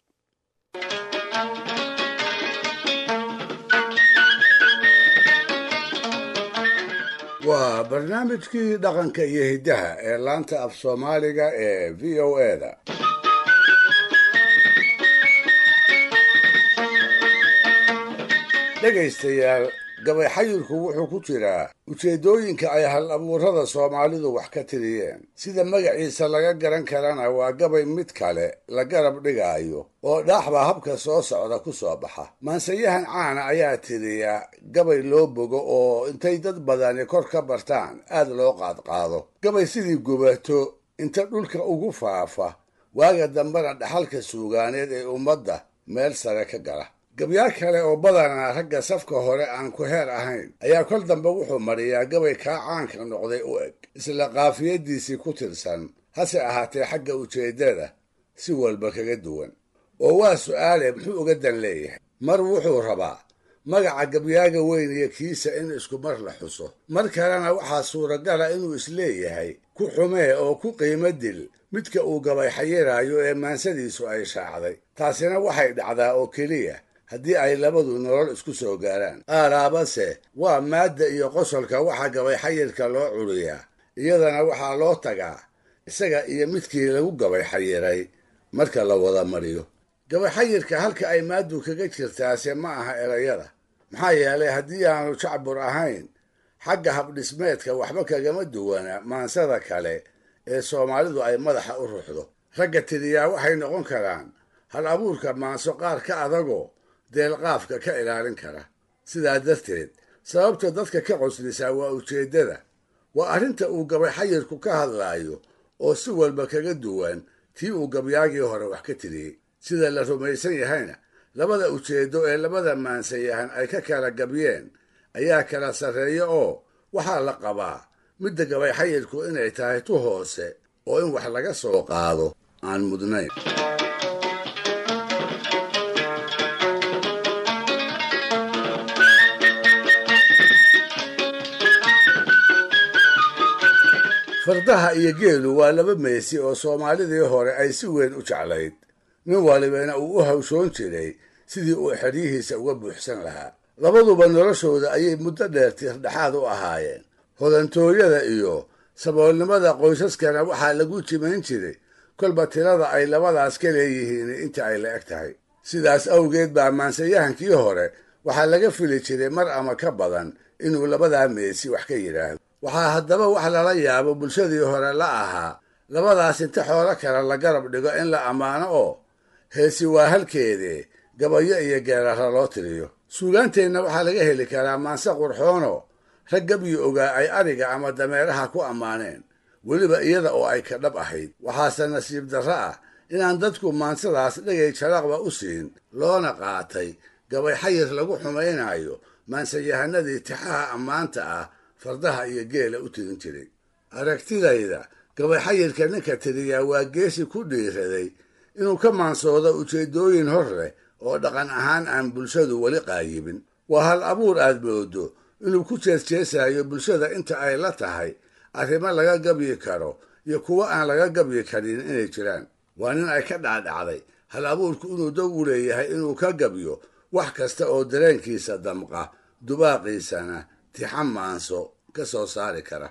waa barnaamijkii dhaqanka iyo hiddaha ee laanta af soomaaliga ee v o eda dhegaystayaal gabay xayirku wuxuu ku jiraa ujeeddooyinka ay hal abuurada soomaalidu wax ka tiriyeen sida magaciisa laga garan karana waa gabay mid kale la garab dhigaayo oo dhaaxba habka soo socda ku soo baxa maansayahan caana ayaa tiriyaa gabay loo bogo oo intay dad badani kor ka bartaan aad loo qaadqaado gabay sidii gubato inta dhulka ugu faafa waaga dambena dhaxalka suugaaneed ee ummadda meel sare ka gala gabyaar kale oo badanaa ragga safka hore aan ku heer ahayn ayaa kol dambe wuxuu mariyaa gabay kaa caanka noqday u eg isla qaafiyadiisii ku tirsan hase ahaatee xagga ujeeddada si walba kaga duwan oo waa su'aale muxuu uga dan leeyahay mar wuxuu rabaa magaca gabyaaga weyn iyo kiisa in isku mar la xuso mar kalena waxaa suuragala inuu isleeyahay ku xumee oo ku qiimo dil midka uu gabay xayiraayo ee maansadiisu ay shaacday taasina waxay dhacdaa oo keliya haddii ay labadu nolol isku soo gaaraan aaraabase waa maadda iyo qosolka waxaa gabay xayirka loo curiyaa iyadana waxaa loo tagaa isaga iyo midkii lagu gabay xayiray marka la wada mariyo gabay xayirka halka ay maaddu kaga jirtaase ma aha erayada maxaa yeelay haddii aanu jacbur ahayn xagga habdhismeedka waxba kagama duwana maansada kale ee soomaalidu ay madaxa u ruxdo ragga tiriyaa waxay noqon karaan hal abuurka maanso qaar ka adagoo deelqaafka ka ilaalin kara sidaa darteed sababta dadka ka qoslisaa waa ujeeddada waa arrinta uu gabay xayirku ka hadlaayo oo si walba kaga duwan tii uu gabyaagii hore wax ka tiriyey sida la rumaysan yahayna labada ujeeddo ee labada maansayahan ay ka kala gabyeen ayaa kala sarreeya oo waxaa la qabaa midda gabay xayirku inay tahay tu hoose oo in wax laga soo qaado aan mudnayn fardaha iyo geelu waa laba meesi oo soomaalidii hore ay si weyn u jeclayd nin walibana uu u hawshoon jiray sidii uu xeryihiisa uga buuxsan lahaa labaduba noloshooda ayay muddo dheer tiirdhexaad u ahaayeen hodantooyada iyo saboolnimada qoysaskana waxaa lagu jimayn jiray kolba tirada ay labadaas ka leeyihiin inta ay la eg tahay sidaas awgeed baa maansayahankii hore waxaa laga fili jiray mar ama ka badan inuu labadaa meesi wax ka yidhaahdo waxaa haddaba wax lala yaabo bulshadii hore la ahaa labadaas inta xoolo kale la garab dhigo in la ammaano oo heesi waa halkeedee gabayo iyo geerara loo tiriyo suugaanteenna waxaa laga heli karaa maanse qurxoono rag gabyi ogaa ay ariga ama dameeraha ku ammaaneen weliba iyada oo ay ka dhab ahayd waxaase nasiib darro ah inaan dadku maansadaas dhegay jaraqba u siin loona qaatay gabay xayir lagu xumaynayo maansayahanadii tixaha ammaanta ah fardaha iyo geela u tirin jiray aragtidayda gabay xayirka ninka tiriyaa waa geesi ku dhiiraday inuu ka maansoodo ujeeddooyin hor leh oo dhaqan ahaan aan bulshadu weli qaayibin waa hal abuur aad moodo inuu ku jeesjeesayo bulshada inta ay la tahay arrimo laga gabyi karo iyo kuwo aan laga gabyi karin inay jiraan waa nin ay ka dhacdhacday hal abuurku inuu dow u leeyahay inuu ka gabyo wax kasta oo dareenkiisa damqa dubaaqiisana tixa maanso ka soo saari kara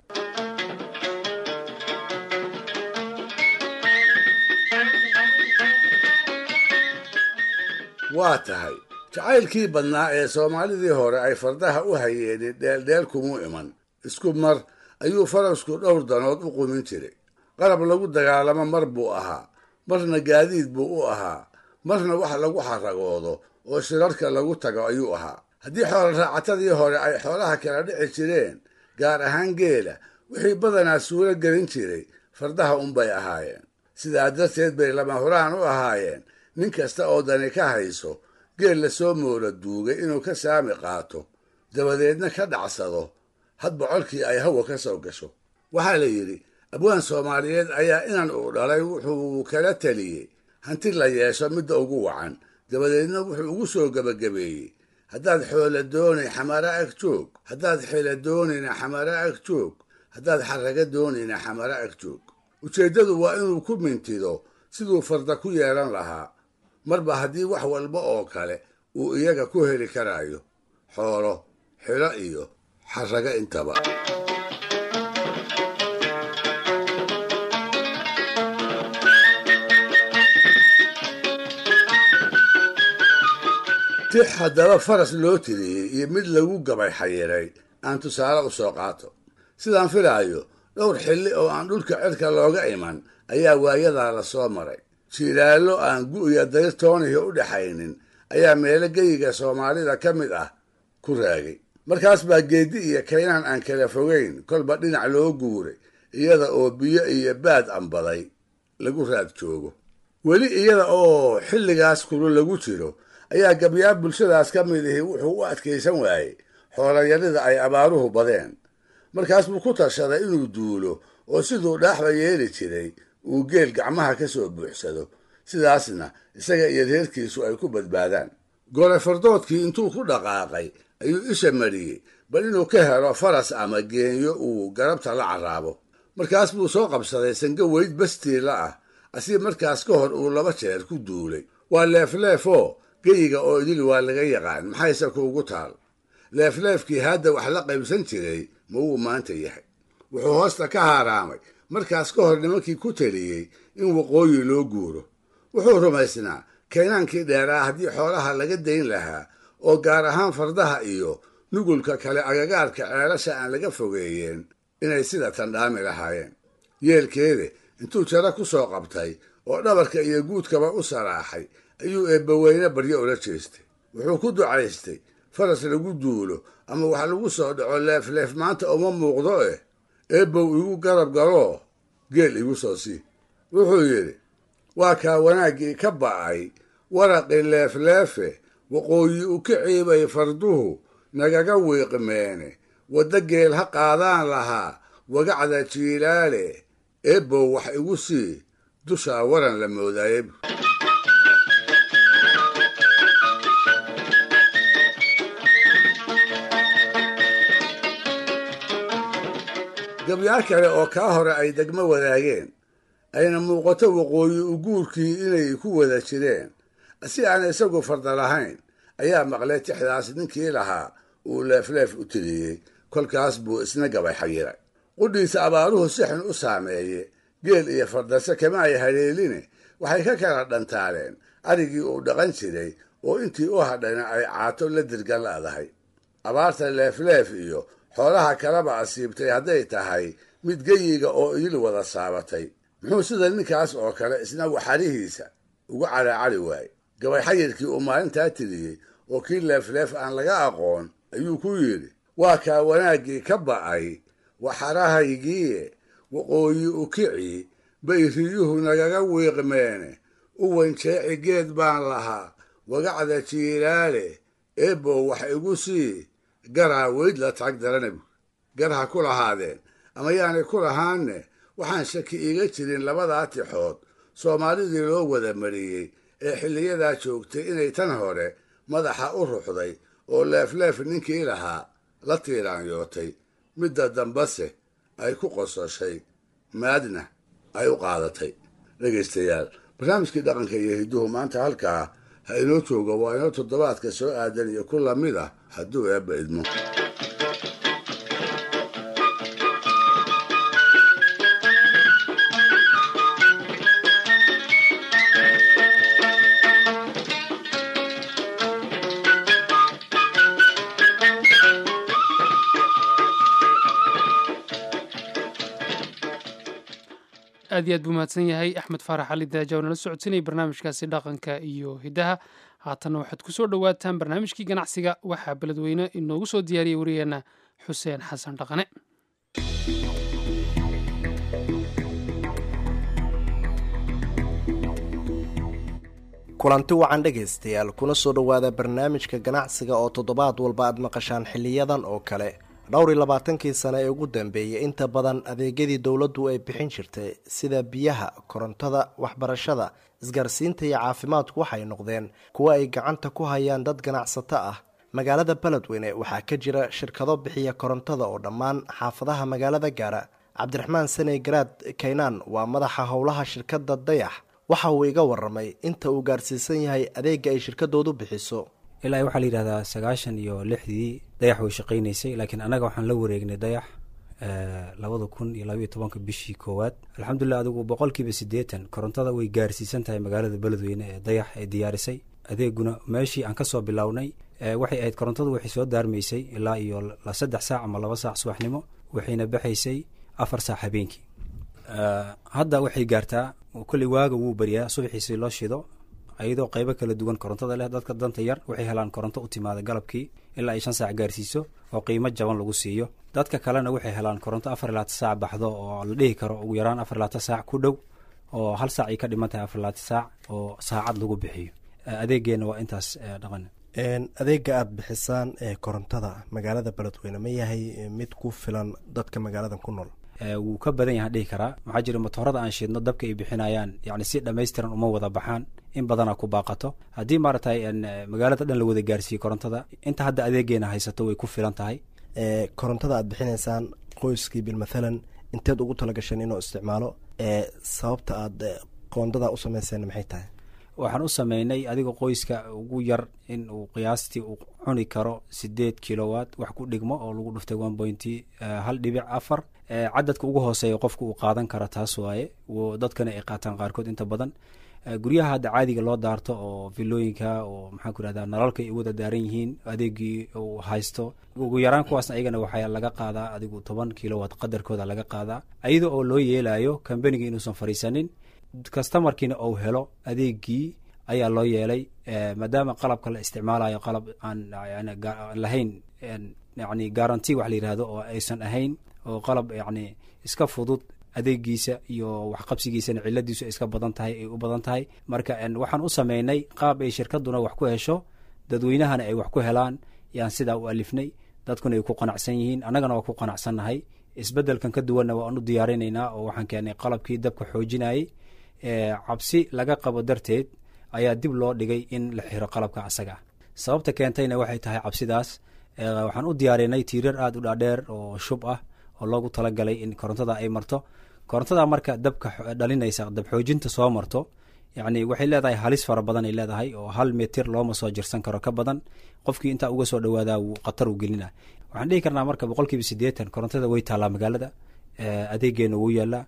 waa tahay jacaylkii badnaa ee soomaalidii hore ay fardaha u hayeeni dheeldheel kumuu iman isku mar ayuu farasku dhowr danood u qumin jiray qalab lagu dagaalamo mar buu ahaa marna gaadiid buu u ahaa marna wax lagu xaragoodo oo shirarka lagu tago ayuu ahaa haddii xoolo raacatadii hore ay xoolaha kala dhici jireen gaar ahaan geela wixii badanaa suuro gelin jiray fardaha unbay ahaayeen sidaa darteed bay lama huraan u ahaayeen nin kasta oo dani ka hayso geel lasoo moola duugay inuu ka saami qaato dabadeedna ka dhacsado hadba colkii ay hawa ka soo gasho waxaa la yidhi abwaan soomaaliyeed ayaa inan uu dhalay wuxuu kala teliyey hanti la yeesho midda ugu wacan dabadeedna wuxuu ugu soo gebagabeeyey haddaad xoola doonay xamara ag joog haddaad xila doonayna xamara ag joog haddaad xaraga doonayna xamara ag joog ujeeddadu waa inuu ku mintido siduu farda ku yeelan lahaa marba haddii wax walba oo kale uu iyaga ku heli karaayo xoolo xilo iyo xaraga intaba tix haddaba faras loo tiriyey iyo mid lagu gabay xayiray aan tusaale u soo qaato sidaan filaayo dhowr xilli oo aan dhulka cirka looga iman ayaa waayadaa la soo maray jiilaallo aan gu'ya dayrtoonihi u dhaxaynin ayaa meelo geyiga soomaalida ka mid ah ku raagay markaas baa geeddi iyo kaynaan aan kala fogayn kolba dhinac loo guuray iyada oo biyo iyo baad ambaday lagu raad joogo weli iyada oo xilligaas kulu lagu jiro ayaa gabyaa bulshadaas ka mid ihi wuxuu u adkaysan waayey xoolayarida ay abaaruhu badeen markaas buu ku tashaday inuu duulo oo siduu dhaaxba yeeli jiray uu geel gacmaha ka soo buuxsado sidaasna isaga iyo reerkiisu ay ku badbaadaan gole fardoodkii intuu ku dhaqaaqay ayuu isha mariyey bal inuu ka helo faras ama geenyo uu garabta la carraabo markaas buu soo qabsaday sango weyd bastiila ah asii markaas ka hor uu laba jeer ku duulay waa leefleefoo geyiga oo idil waa laga yaqaan maxayse kuugu taal leefleefkii hadda wax la qaybsan jiray ma wuu maanta yahay wuxuu hoosta ka haaraamay markaas ka hor nimankii ku teliyey in waqooyi loo guuro wuxuu rumaysnaa kaynaankii dheeraa haddii xoolaha laga dayn lahaa oo gaar ahaan fardaha iyo nugulka kale agagaarka ceelasha aan laga fogeeyeen inay sida tandhaami lahaayeen yeelkeede intuu jaro ku soo qabtay oo dhabarka iyo guudkaba u saraaxay ayuu eebbaweyne baryo ula jeestay wuxuu ku ducaystay faras lagu duulo ama wax lagu soo dhaco leefleef maanta uma muuqdo eh eebbow igu garab galoo geel igu soo sii wuxuu yidhi waa kaa wanaaggii ka ba'ay waraqii leefleefe waqooyi u ka ciibay farduhu nagaga wiiqmeene wadda geel ha qaadaan lahaa wagacda jiilaale eebbow wax igu sii dushaa waran la moodaaye gabyaal kale oo kaa hore ay degmo wadaageen ayna muuqato waqooyi u guurkii inay ku wada jireen si aan isagu farda lahayn ayaa maqlay tixdaas ninkii lahaa uu leefleef u tiriyey kolkaas buu isna gabay xayiray qudhiisa abaaruhu si xun u saameeye geel iyo fardase kama ay haleeline waxay ka kala dhantaaleen arigii uu dhaqan jiray oo intii u hadhayna ay caato la dirgan la'dahay abaarta leefleef iyo xoolaha kalaba asiibtay hadday tahay mid geyiga oo idil wada saabatay muxuu sida ninkaas oo kale isna waxarihiisa ugu caraacari waayey gabay xayirkii uu maalintaa tiriyey oo kii leefleef aan laga aqoon ayuu ku yidhi waa kaa wanaaggii ka ba'ay waxarahaygiie waqooyi u kici bay riyuhu nagaga wiiqmeene u wanjeeci geed baan lahaa wagacda jiilaale eebbow wax igu sii garaa weyd la taag daranabu gar ha ku lahaadeen ama yaanay ku lahaanne waxaan shaki iiga jirin labadaa tixood soomaalidii loo wada mariyey ee xilliyadaa joogtay inay tan hore madaxa u ruxday oo leefleef ninkii lahaa la tiiraanyootay midda dambase ay ku qososhay maadna ay u qaadatay dhegaystayaal barnaamijkii dhaqanka iyo hidduhu maanta halkaa ha inoo jooga waa inoo toddobaadka soo aadan iyo ku lamid ah hadduu eebba idmo aad iyo aad buu mahadsan yahay axmed faarax cali daaja oo nala socodsinayay barnaamijkaasi dhaqanka iyo hidaha haatanna waxaad ku soo dhowaataan barnaamijkii ganacsiga waxaa beledweyne inoogu soo diyaariyey wariyeenna xuseen xasan dhaqane kulanti wacan dhegaystayaal kuna soo dhowaada barnaamijka ganacsiga oo toddobaad walba aad maqashaan xiliyadan oo kale dhowr iyo labaatankii sane ee ugu dambeeyay inta badan adeegyadii dowladdu ay bixin jirtay sida biyaha korontada waxbarashada isgaarsiinta iyo caafimaadku waxay noqdeen kuwo ay gacanta ku hayaan dad ganacsato ah magaalada beledweyne waxaa ka jira shirkado bixiya korontada oo dhammaan xaafadaha magaalada gaara cabdiraxmaan saney garaad kaynaan waa madaxa howlaha shirkadda dayax waxa uu iga waramay inta uu gaarsiisan yahay adeega ay shirkadoodu bixiso ilaa waxaa la yidhahdaa sagaashan iyo lixdii dayax way shaqaynaysay laakiin annaga waxaan la wareegnay dayax labada kun iyo labaiyo tobanka bishii koowaad alxamdulilah adigu boqolkiiba siddeetan korontada way gaarsiisan tahay magaalada beledweyne ee dayax ay diyaarisay adeeguna meeshii aan kasoo bilownay waxay ahayd korontadu waxay soo daarmaysay ilaa iyo saddex saac ama laba saac subaxnimo waxayna baxaysay afar saac habeenkii hadda waxay gaartaa kolley waaga wuu baryaa subaxiisi loo shido iyadoo qaybo kala duwan korontada leh dadka danta yar waxay helaan koronto u timaada galabkii ilaa ay shan saac gaarsiiso oo qiimo jaban lagu siiyo dadka kalena waxay helaan koronto afar laata saac baxdo oo la dhihi karo ugu yaraan afar laata saac ku dhow oo hal saac ay ka dhiman tahay afar laata saac oo saacad lagu bixiyo adeegeenna waa intaas dhaqan adeega aada bixisaan ee korontada magaalada beledweyne ma yahay mid ku filan dadka magaaladan ku nool wuu ka badan yahaan dhihi karaa maxaa jira motoorada aan shiidno dabka ay bixinayaan yani si dhammaystiran uma wada baxaan in badanaa ku baaqato haddii maaragtay magaalada dhan la wada gaarsiiyey korontada inta hadda adeegeena haysato way ku filan tahay korontada aad bixinaysaan qoyskii bilmathalan inteed ugu talagasheen inuu isticmaalo sababta aad qoondada u samayseen maxay tahay waxaan u sameynay adiga qoyska ugu yar in uu qiyaastii uu cuni karo sideed kilowatt wax ku dhigmo oo lagu dhuftay one pointy hal dhibic afar cadadka ugu hooseeya qofka uu qaadan kara taas waaye dadkana ay qaataan qaarkood inta badan guryaha hadda caadiga loo daarto oo vilooyinka oo maxaan ku irahda nalalka ay wada daaran yihiin adeegii uu haysto ugu yaraan kuwaasna ayagana waxaa laga qaadaa adigu toban kilowatt qadarkooda laga qaadaa iyada oo loo yeelayo kambaniga inuusan fariisanin kastamarkiina uu helo adeegii ayaa loo yeelay maadaama qalabka la isticmaalayo qalab aan lahayn yani garanti wax la yihahdo oo aysan ahayn oo qalab yani iska fudud adeegiisa iyo waxqabsigiisana ciladiisu ay iska badan tahay ay u badan tahay marka waxaan u sameynay qaab ay shirkaduna wax ku hesho dadweynahana ay wax ku helaan yaan sidaa u alifnay dadkuna ay ku qanacsan yihiin annagana waa ku qanacsannahay isbedelkan ka duwanna waan u diyaarinaynaa oo waxaan keenay qalabkii dabka xoojinayay cabsi laga qabo darteed ayaa dib loo dhigay in la xiro qalabka asaga sababta keentayna waxay tahay cabsidaas waxaan u diyaarinay tiirar aada u dhaadheer oo shub ah oo loogu talagalay in korontada ay marto korontada marka dabka dhalinaysa dab xoojinta soo marto yacni waxay leedahay halis fara badan ay leedahay oo hal mitir looma soo jirsan karo ka badan qofkii intaa uga soo dhawaadaa wuu khatar u gelina waxaan dhihi karnaa marka boqolkiiba siddeetan korontada way taallaa magaalada adeegeena wuu yaalaa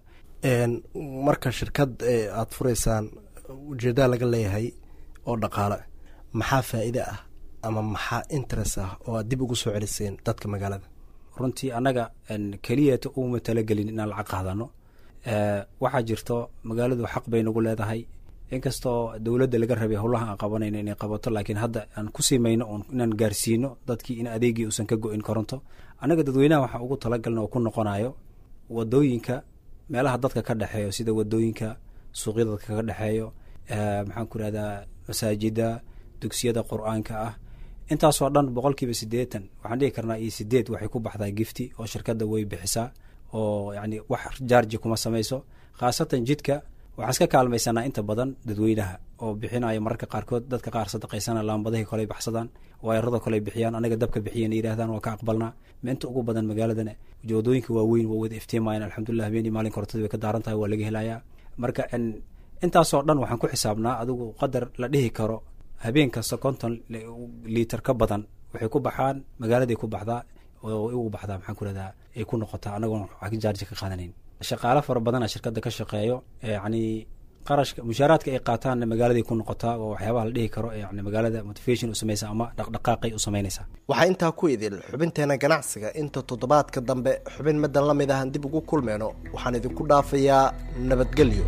marka shirkad aada furaysaan ujeedaa laga leeyahay oo dhaqaale maxaa faa'iide ah ama maxaa interest ah oo aad dib ugu soo celiseen dadka magaalada runtii annaga keliyata uma talagelin inaan lacag qaadano waxaa jirto magaaladu xaq bay nagu leedahay inkastoo dowladda laga rabay howlaha aan qabanayno inay qabato laakiin hadda aan ku simayno oon inaan gaarsiino dadkii in adeegii uusan ka go-in koronto annaga dadweynaha waxaa ugu talagalna oo ku noqonayo wadooyinka meelaha dadka ka dhexeeyo sida wadooyinka suuqyada dadka ka dhexeeyo maxaan ku irahdaa masaajida dugsiyada qur-aanka ah intaasoo dhan boqolkiiba siddeetan waxaan dhihi karnaa iyo sideed waxay ku baxdaa gifti oo shirkadda way bixisaa oo yacni wax jaarji kuma samayso khaasatan jidka waxaan iska kaalmaysanaa inta badan dadweynaha oo bixinaya mararka qaarkood dadka qaar sadaqaysana laambadahii koley baxsadaan waayarada koley bixiyaan anaga dabka bixiyan yidhahdaan waa ka aqbalnaa inta ugu badan magaaladana wadooyinka waaweyn waa wada iftiimayan alxamdulilah habeenii maalin korotadii way ka daaran tahay waa laga helayaa marka intaasoo dhan waxaan ku xisaabnaa adigu qadar la dhihi karo habeen kasta konton liiter ka badan waxay ku baxaan magaaladay ku baxdaa oo ugu baxdaa maxaan ku rahdaa ay ku noqotaa anagoon wax jaarji ka qaadanayn shaqaale fara badana shirkadda ka shaqeeyo yacni qarashka mushaaraadka ay qaataanna magaaladay ku noqotaa oo waxyaabaha la dhihi karo yani magaalada motivation u samaysa ama dhaqdhaqaaqay u samaynaysaa waxaa intaa ku idil xubinteena ganacsiga inta toddobaadka dambe xubin middan la mid ahan dib ugu kulmeyno waxaan idinku dhaafayaa nabadgelyo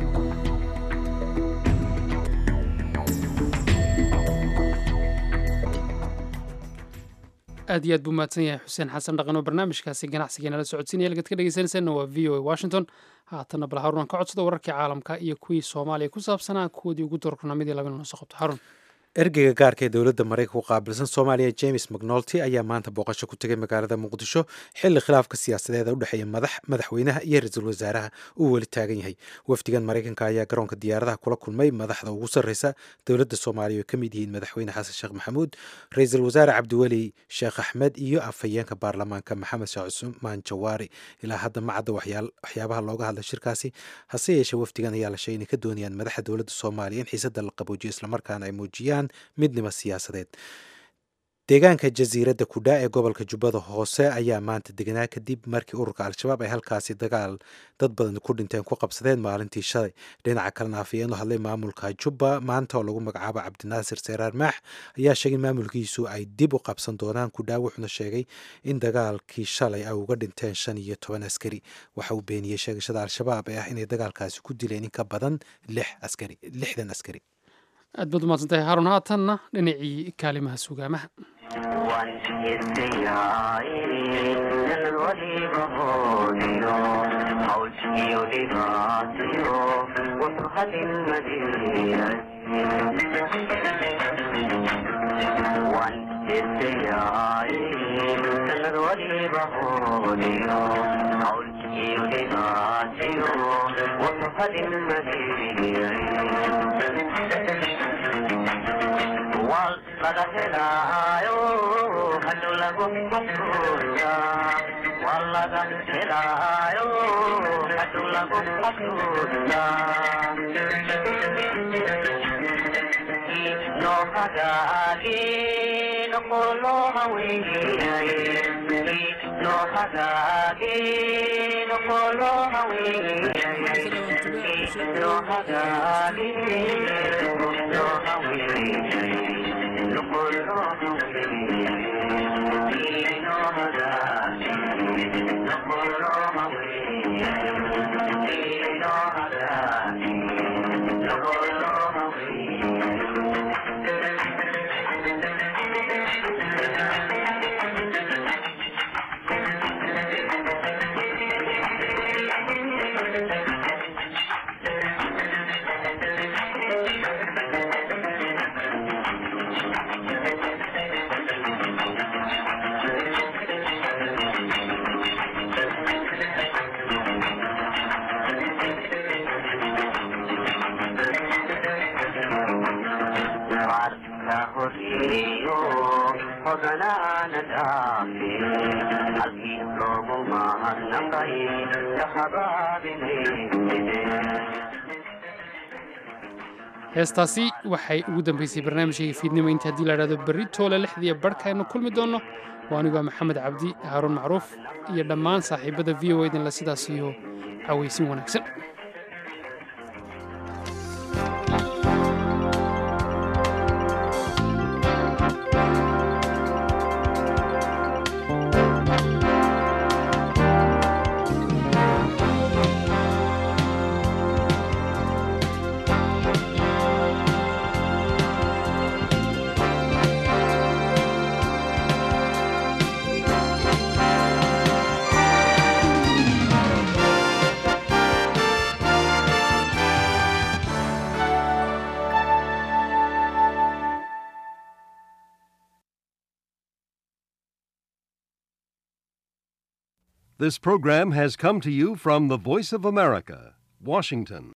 aad iyo aad buu mahadsan yahay xuseen xasan dhaqan oo barnaamijkaasi ganacsigeena la socodsiinaya halkaad ka dhegeysanaysaanna waa v o a washington haatanna bal haruun aan ka codsado wararkii caalamka iyo kuwii soomaaliya ku saabsanaa kuwoodii ugu doorkunamidii labana noo soo qabto haruun ergeyga gaarka ee dowladda maraykanka u qaabilsan soomaaliya james mcnolty ayaa maanta booqasho ku tegay magaalada muqdisho xilli khilaafka siyaasadeeda u dhexeeya madaxweynaha iyo ra-iisul wasaaraha uu weli taagan yahay wafdigan maraykanka ayaa garoonka diyaaradaha kula kulmay madaxda ugu sarreysa dowladda soomaaliya oo ka mid yihiin madaxweyne xasan sheekh maxamuud ra-iisul wasaare cabdiweli sheekh axmed iyo afhayeenka baarlamaanka maxamed sheekh cusmaan jawaari ilaa hadda ma cadda waxyaabaha looga hadla shirkaasi hase yeeshee wafdigan ayaa la sheegay inay ka doonayaan madaxa dowladda soomaaliya in xiisada la qaboojiyo islamarkaana ay muujiyaan midnimo siyaasadeed deegaanka jasiiradda kudha ee gobolka jubbada hoose ayaa maanta deganaa kadib markii ururka al-shabaab ay halkaasi dagaal dad badan ku dhinteen ku qabsadeen maalintii shalay dhinaca kalena afayeen u hadlay maamulka jubba maanta oo lagu magacaabo cabdinaasir seeraar maax ayaa sheegay in maamulkiisu ay dib u qabsan doonaan kudha wuxuuna sheegay in dagaalkii shalay ay uga dhinteen shan iyo toban askari waxa uu beeniyey sheegashada al-shabaab ee ah inay dagaalkaasi ku dileen in ka badan lix askari lixdan askari aad baad umahadsan tahay haarun haatanna dhinacii kaalimaha sugaamaha laga helaayo hadu lagu xasuusta waa laga helaayo hadu lagu xasuusta noo hagaagi noqolo haweeniyay noo hagaagi noqolo haweeniyay noo hagaagi noo haweeniyay heestaasi waxay ugu dambaysay barnaamijkayga fiidnimo inta haddii la idhahdo berri toole lixdiiyo barhka aynu kulmi doonno waa anigoo maxamed cabdi haaruun macruuf iyo dhammaan saaxiibada v o idinle sidaas iyo cawaysin wanaagsan This program has come to you from the Voice of America, Washington.